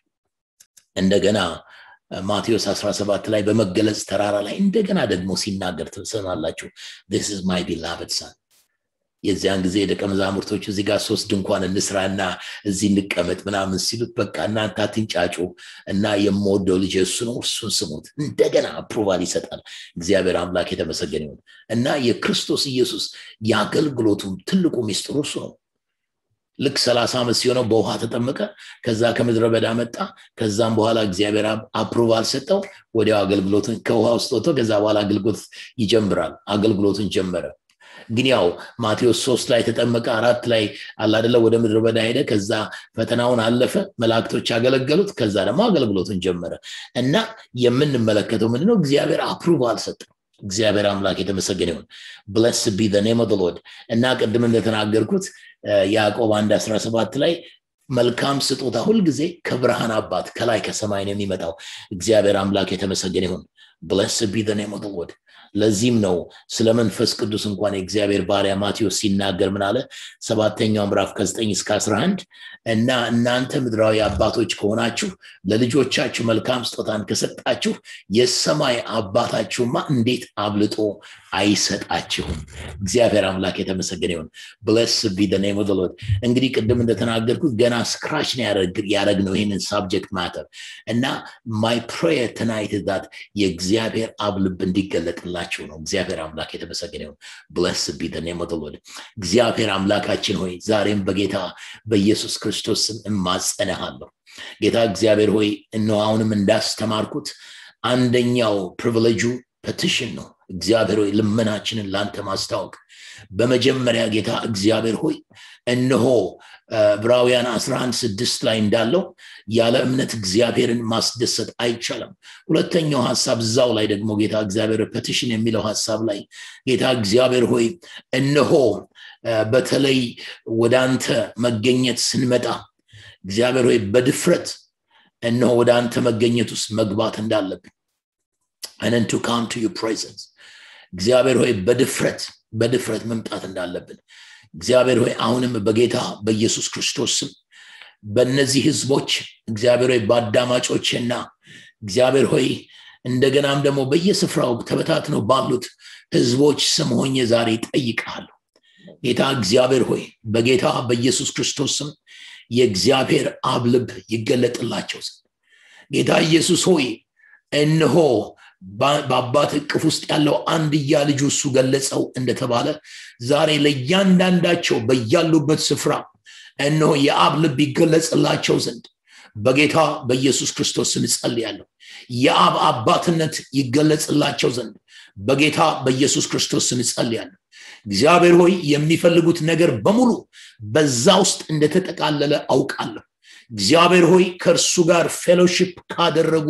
እንደገና ማቴዎስ 17 ላይ በመገለጽ ተራራ ላይ እንደገና ደግሞ ሲናገር ትሰማላችሁ this is my beloved son የዚያን ጊዜ ደቀ መዛሙርቶች እዚህ ጋር ሶስት ድንኳን እንስራና እዚህ እንቀመጥ ምናምን ሲሉት በቃ እናንተ አትንጫጩ እና የምወደው ልጅ እሱ ነው እርሱን ስሙት እንደገና አፕሩቫል ይሰጣል እግዚአብሔር አምላክ የተመሰገነ ይሁን እና የክርስቶስ ኢየሱስ የአገልግሎቱ ትልቁ ሚስጥሩ እሱ ነው ልክ ሰላሳ ዓመት ሲሆነው በውሃ ተጠመቀ ከዛ ከምድረ በዳ መጣ ከዛም በኋላ እግዚአብሔር አፕሩቫል ሰጠው ወዲያው አገልግሎትን ከውሃ ውስጥ ወጥቶ ከዛ በኋላ አገልግሎት ይጀምራል አገልግሎትን ጀመረ ግን ያው ማቴዎስ ሶስት ላይ ተጠመቀ አራት ላይ አላደለ ወደ ምድረ በዳ ሄደ ከዛ ፈተናውን አለፈ መላእክቶች ያገለገሉት ከዛ ደግሞ አገልግሎቱን ጀመረ እና የምንመለከተው ምንድነው እግዚአብሔር አፕሩቫል ሰጠ እግዚአብሔር አምላክ የተመሰገነ ይሁን ብለስ ቢ ኔም ኦፍ ሎርድ እና ቅድም እንደተናገርኩት ያዕቆብ አንድ 17 ላይ መልካም ስጦታ ሁልጊዜ ከብርሃን አባት ከላይ ከሰማይ ነው የሚመጣው እግዚአብሔር አምላክ የተመሰገነ ይሁን ብለስ ቢ ኔም ኦፍ ሎርድ ለዚህም ነው ስለ መንፈስ ቅዱስ እንኳን የእግዚአብሔር ባሪያ ማቴዎስ ሲናገር ምን አለ ሰባተኛው ምዕራፍ ከ9 እስከ 11 እና እናንተ ምድራዊ አባቶች ከሆናችሁ ለልጆቻችሁ መልካም ስጦታን ከሰጣችሁ የሰማይ አባታችሁማ እንዴት አብልጦ አይሰጣችሁም እግዚአብሔር አምላክ የተመሰገነ ይሁን ብለስ ቢ ኔም ኦፍ ሎርድ እንግዲህ ቅድም እንደተናገርኩት ገና ስክራች ነው ያደረግ ነው ይህንን ሳብጀክት ማተር እና ማይ ፕሬየር ትናይት ዛት የእግዚአብሔር አብ ልብ እንዲገለጥላችሁ ነው እግዚአብሔር አምላክ የተመሰገነ ይሁን ብለስ ቢ ኔም ኦፍ ሎርድ እግዚአብሔር አምላካችን ሆይ ዛሬም በጌታ በኢየሱስ ክርስቶስ ስም እማጸነሃለሁ ጌታ እግዚአብሔር ሆይ እነሆ አሁንም እንዳስተማርኩት አንደኛው ፕሪቪሌጁ ፐቲሽን ነው እግዚአብሔር ሆይ ልመናችንን ለአንተ ማስታወቅ በመጀመሪያ ጌታ እግዚአብሔር ሆይ እነሆ ዕብራውያን 11 ስድስት ላይ እንዳለው ያለ እምነት እግዚአብሔርን ማስደሰት አይቻልም ሁለተኛው ሀሳብ እዛው ላይ ደግሞ ጌታ እግዚአብሔር ፐቲሽን የሚለው ሀሳብ ላይ ጌታ እግዚአብሔር ሆይ እነሆ በተለይ ወደ አንተ መገኘት ስንመጣ እግዚአብሔር ሆይ በድፍረት እነሆ ወደ አንተ መገኘት ውስጥ መግባት እንዳለብን and to come to your presence እግዚአብሔር ሆይ በድፍረት በድፍረት መምጣት እንዳለብን እግዚአብሔር ሆይ አሁንም በጌታ በኢየሱስ ክርስቶስ ስም በእነዚህ ህዝቦች እግዚአብሔር ሆይ በአዳማጮችና እግዚአብሔር ሆይ እንደገናም ደግሞ በየስፍራው ተበታትነው ባሉት ህዝቦች ስም ሆኜ ዛሬ ጠይቃለሁ ጌታ እግዚአብሔር ሆይ በጌታ በኢየሱስ ክርስቶስ ስም የእግዚአብሔር አብ ልብ ይገለጥላቸው ዘንድ ጌታ ኢየሱስ ሆይ እነሆ በአባት እቅፍ ውስጥ ያለው አንድያ ልጁ እሱ ገለጸው እንደተባለ ዛሬ ለእያንዳንዳቸው በያሉበት ስፍራ እነሆ የአብ ልብ ይገለጽላቸው ዘንድ በጌታ በኢየሱስ ክርስቶስ ስም እጸልያለሁ የአብ አባትነት ይገለጽላቸው ዘንድ በጌታ በኢየሱስ ክርስቶስ ስም እጸልያለሁ እግዚአብሔር ሆይ የሚፈልጉት ነገር በሙሉ በዛ ውስጥ እንደተጠቃለለ አውቃለሁ እግዚአብሔር ሆይ ከእርሱ ጋር ፌሎሺፕ ካደረጉ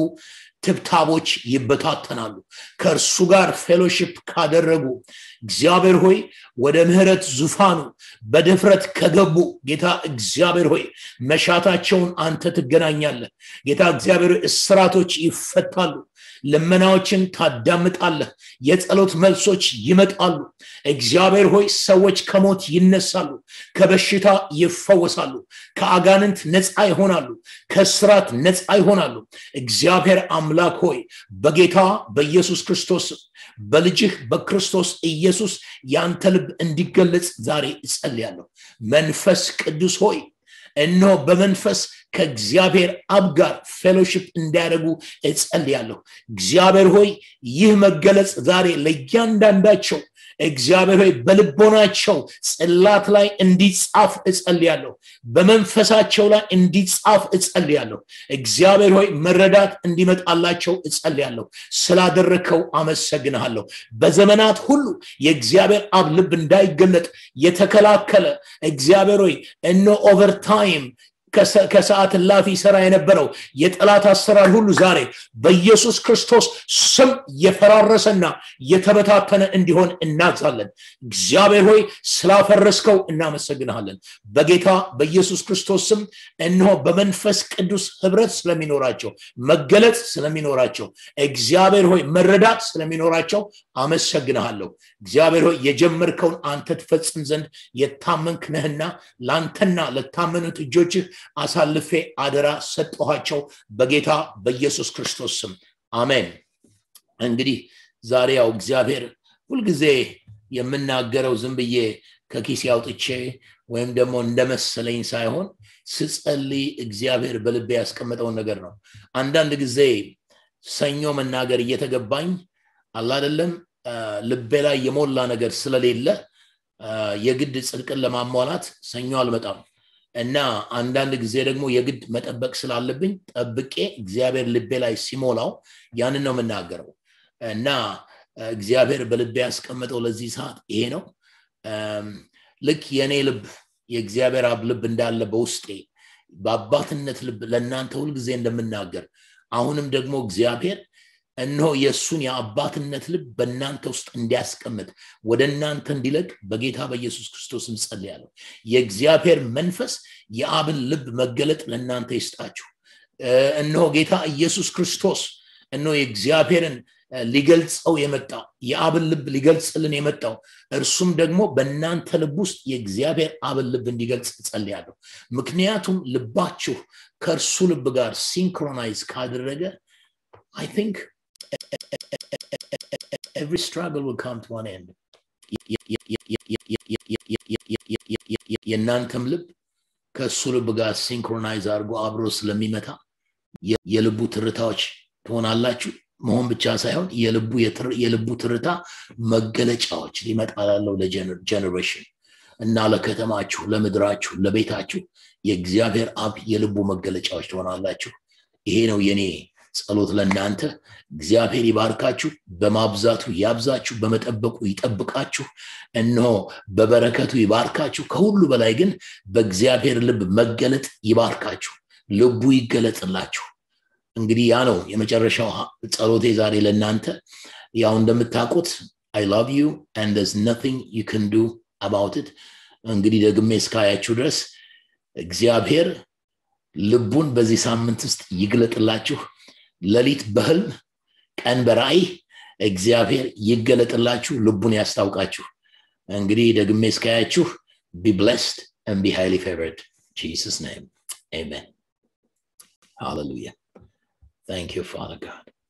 ትብታቦች ይበታተናሉ ከእርሱ ጋር ፌሎሺፕ ካደረጉ እግዚአብሔር ሆይ ወደ ምህረት ዙፋኑ በድፍረት ከገቡ ጌታ እግዚአብሔር ሆይ መሻታቸውን አንተ ትገናኛለህ ጌታ እግዚአብሔር እስራቶች ይፈታሉ ልመናዎችን ታዳምጣለህ የጸሎት መልሶች ይመጣሉ እግዚአብሔር ሆይ ሰዎች ከሞት ይነሳሉ ከበሽታ ይፈወሳሉ ከአጋንንት ነፃ ይሆናሉ ከስራት ነፃ ይሆናሉ እግዚአብሔር አምላክ ሆይ በጌታ በኢየሱስ ክርስቶስ በልጅህ በክርስቶስ ኢየሱስ ያንተ ልብ እንዲገለጽ ዛሬ እጸልያለሁ መንፈስ ቅዱስ ሆይ እነሆ በመንፈስ ከእግዚአብሔር አብ ጋር ፌሎሽፕ እንዲያደርጉ እጸልያለሁ እግዚአብሔር ሆይ ይህ መገለጽ ዛሬ ለእያንዳንዳቸው እግዚአብሔር ሆይ በልቦናቸው ጽላት ላይ እንዲጻፍ እጸልያለሁ በመንፈሳቸው ላይ እንዲጻፍ እጸልያለሁ እግዚአብሔር ሆይ መረዳት እንዲመጣላቸው እጸልያለሁ ስላደረከው አመሰግንሃለሁ በዘመናት ሁሉ የእግዚአብሔር አብ ልብ እንዳይገለጥ የተከላከለ እግዚአብሔር ሆይ እነ ኦቨርታይም ከሰዓት ላፊ ሰራ የነበረው የጠላት አሰራር ሁሉ ዛሬ በኢየሱስ ክርስቶስ ስም የፈራረሰና የተበታተነ እንዲሆን እናዛለን እግዚአብሔር ሆይ ስላፈረስከው እናመሰግንሃለን በጌታ በኢየሱስ ክርስቶስ ስም እነሆ በመንፈስ ቅዱስ ህብረት ስለሚኖራቸው መገለጽ ስለሚኖራቸው እግዚአብሔር ሆይ መረዳት ስለሚኖራቸው አመሰግንሃለሁ እግዚአብሔር ሆይ የጀመርከውን አንተ ትፈጽም ዘንድ የታመንክ ነህና ለአንተና ለታመኑት እጆችህ አሳልፌ አደራ ሰጠኋቸው በጌታ በኢየሱስ ክርስቶስ ስም አሜን እንግዲህ ዛሬ ያው እግዚአብሔር ሁልጊዜ የምናገረው ዝም ብዬ ከኪስ ያውጥቼ ወይም ደግሞ እንደመሰለኝ ሳይሆን ስጸልይ እግዚአብሔር በልቤ ያስቀመጠውን ነገር ነው አንዳንድ ጊዜ ሰኞ መናገር እየተገባኝ አላደለም ልቤ ላይ የሞላ ነገር ስለሌለ የግድ ጽድቅን ለማሟላት ሰኞ አልመጣም እና አንዳንድ ጊዜ ደግሞ የግድ መጠበቅ ስላለብኝ ጠብቄ እግዚአብሔር ልቤ ላይ ሲሞላው ያንን ነው የምናገረው እና እግዚአብሔር በልቤ ያስቀመጠው ለዚህ ሰዓት ይሄ ነው ልክ የእኔ ልብ የእግዚአብሔር አብ ልብ እንዳለ በውስጤ በአባትነት ልብ ለእናንተ ሁልጊዜ እንደምናገር አሁንም ደግሞ እግዚአብሔር እነሆ የእሱን የአባትነት ልብ በእናንተ ውስጥ እንዲያስቀምጥ ወደ እናንተ እንዲለቅ በጌታ በኢየሱስ ክርስቶስ እንጸልያለሁ የእግዚአብሔር መንፈስ የአብን ልብ መገለጥ ለእናንተ ይስጣችሁ እነሆ ጌታ ኢየሱስ ክርስቶስ እነሆ የእግዚአብሔርን ሊገልጸው የመጣው የአብን ልብ ሊገልጽልን የመጣው እርሱም ደግሞ በእናንተ ልብ ውስጥ የእግዚአብሔር አብን ልብ እንዲገልጽ እጸልያለሁ ምክንያቱም ልባችሁ ከእርሱ ልብ ጋር ሲንክሮናይዝ ካደረገ I think every struggle will come to an end. የእናንተም ልብ ከእሱ ልብ ጋር ሲንክሮናይዝ አድርጎ አብሮ ስለሚመታ የልቡ ትርታዎች ትሆናላችሁ መሆን ብቻ ሳይሆን የልቡ ትርታ መገለጫዎች ሊመጣ ላለው ለጀኔሬሽን እና ለከተማችሁ ለምድራችሁ ለቤታችሁ የእግዚአብሔር አብ የልቡ መገለጫዎች ትሆናላችሁ ይሄ ነው የኔ ጸሎት ለእናንተ እግዚአብሔር ይባርካችሁ በማብዛቱ ያብዛችሁ በመጠበቁ ይጠብቃችሁ እነሆ በበረከቱ ይባርካችሁ ከሁሉ በላይ ግን በእግዚአብሔር ልብ መገለጥ ይባርካችሁ ልቡ ይገለጥላችሁ እንግዲህ ያ ነው የመጨረሻው ጸሎቴ ዛሬ ለእናንተ ያው እንደምታውቁት አይ ላቭ ዩ and there's nothing you can do about it እንግዲህ ደግሜ እስካያችሁ ድረስ እግዚአብሔር ልቡን በዚህ ሳምንት ውስጥ ይግለጥላችሁ ሌሊት በህልም ቀን በራእይ እግዚአብሔር ይገለጥላችሁ ልቡን ያስታውቃችሁ እንግዲህ ደግሜ እስካያችሁ be blessed and be highly favored jesus name amen hallelujah thank you father god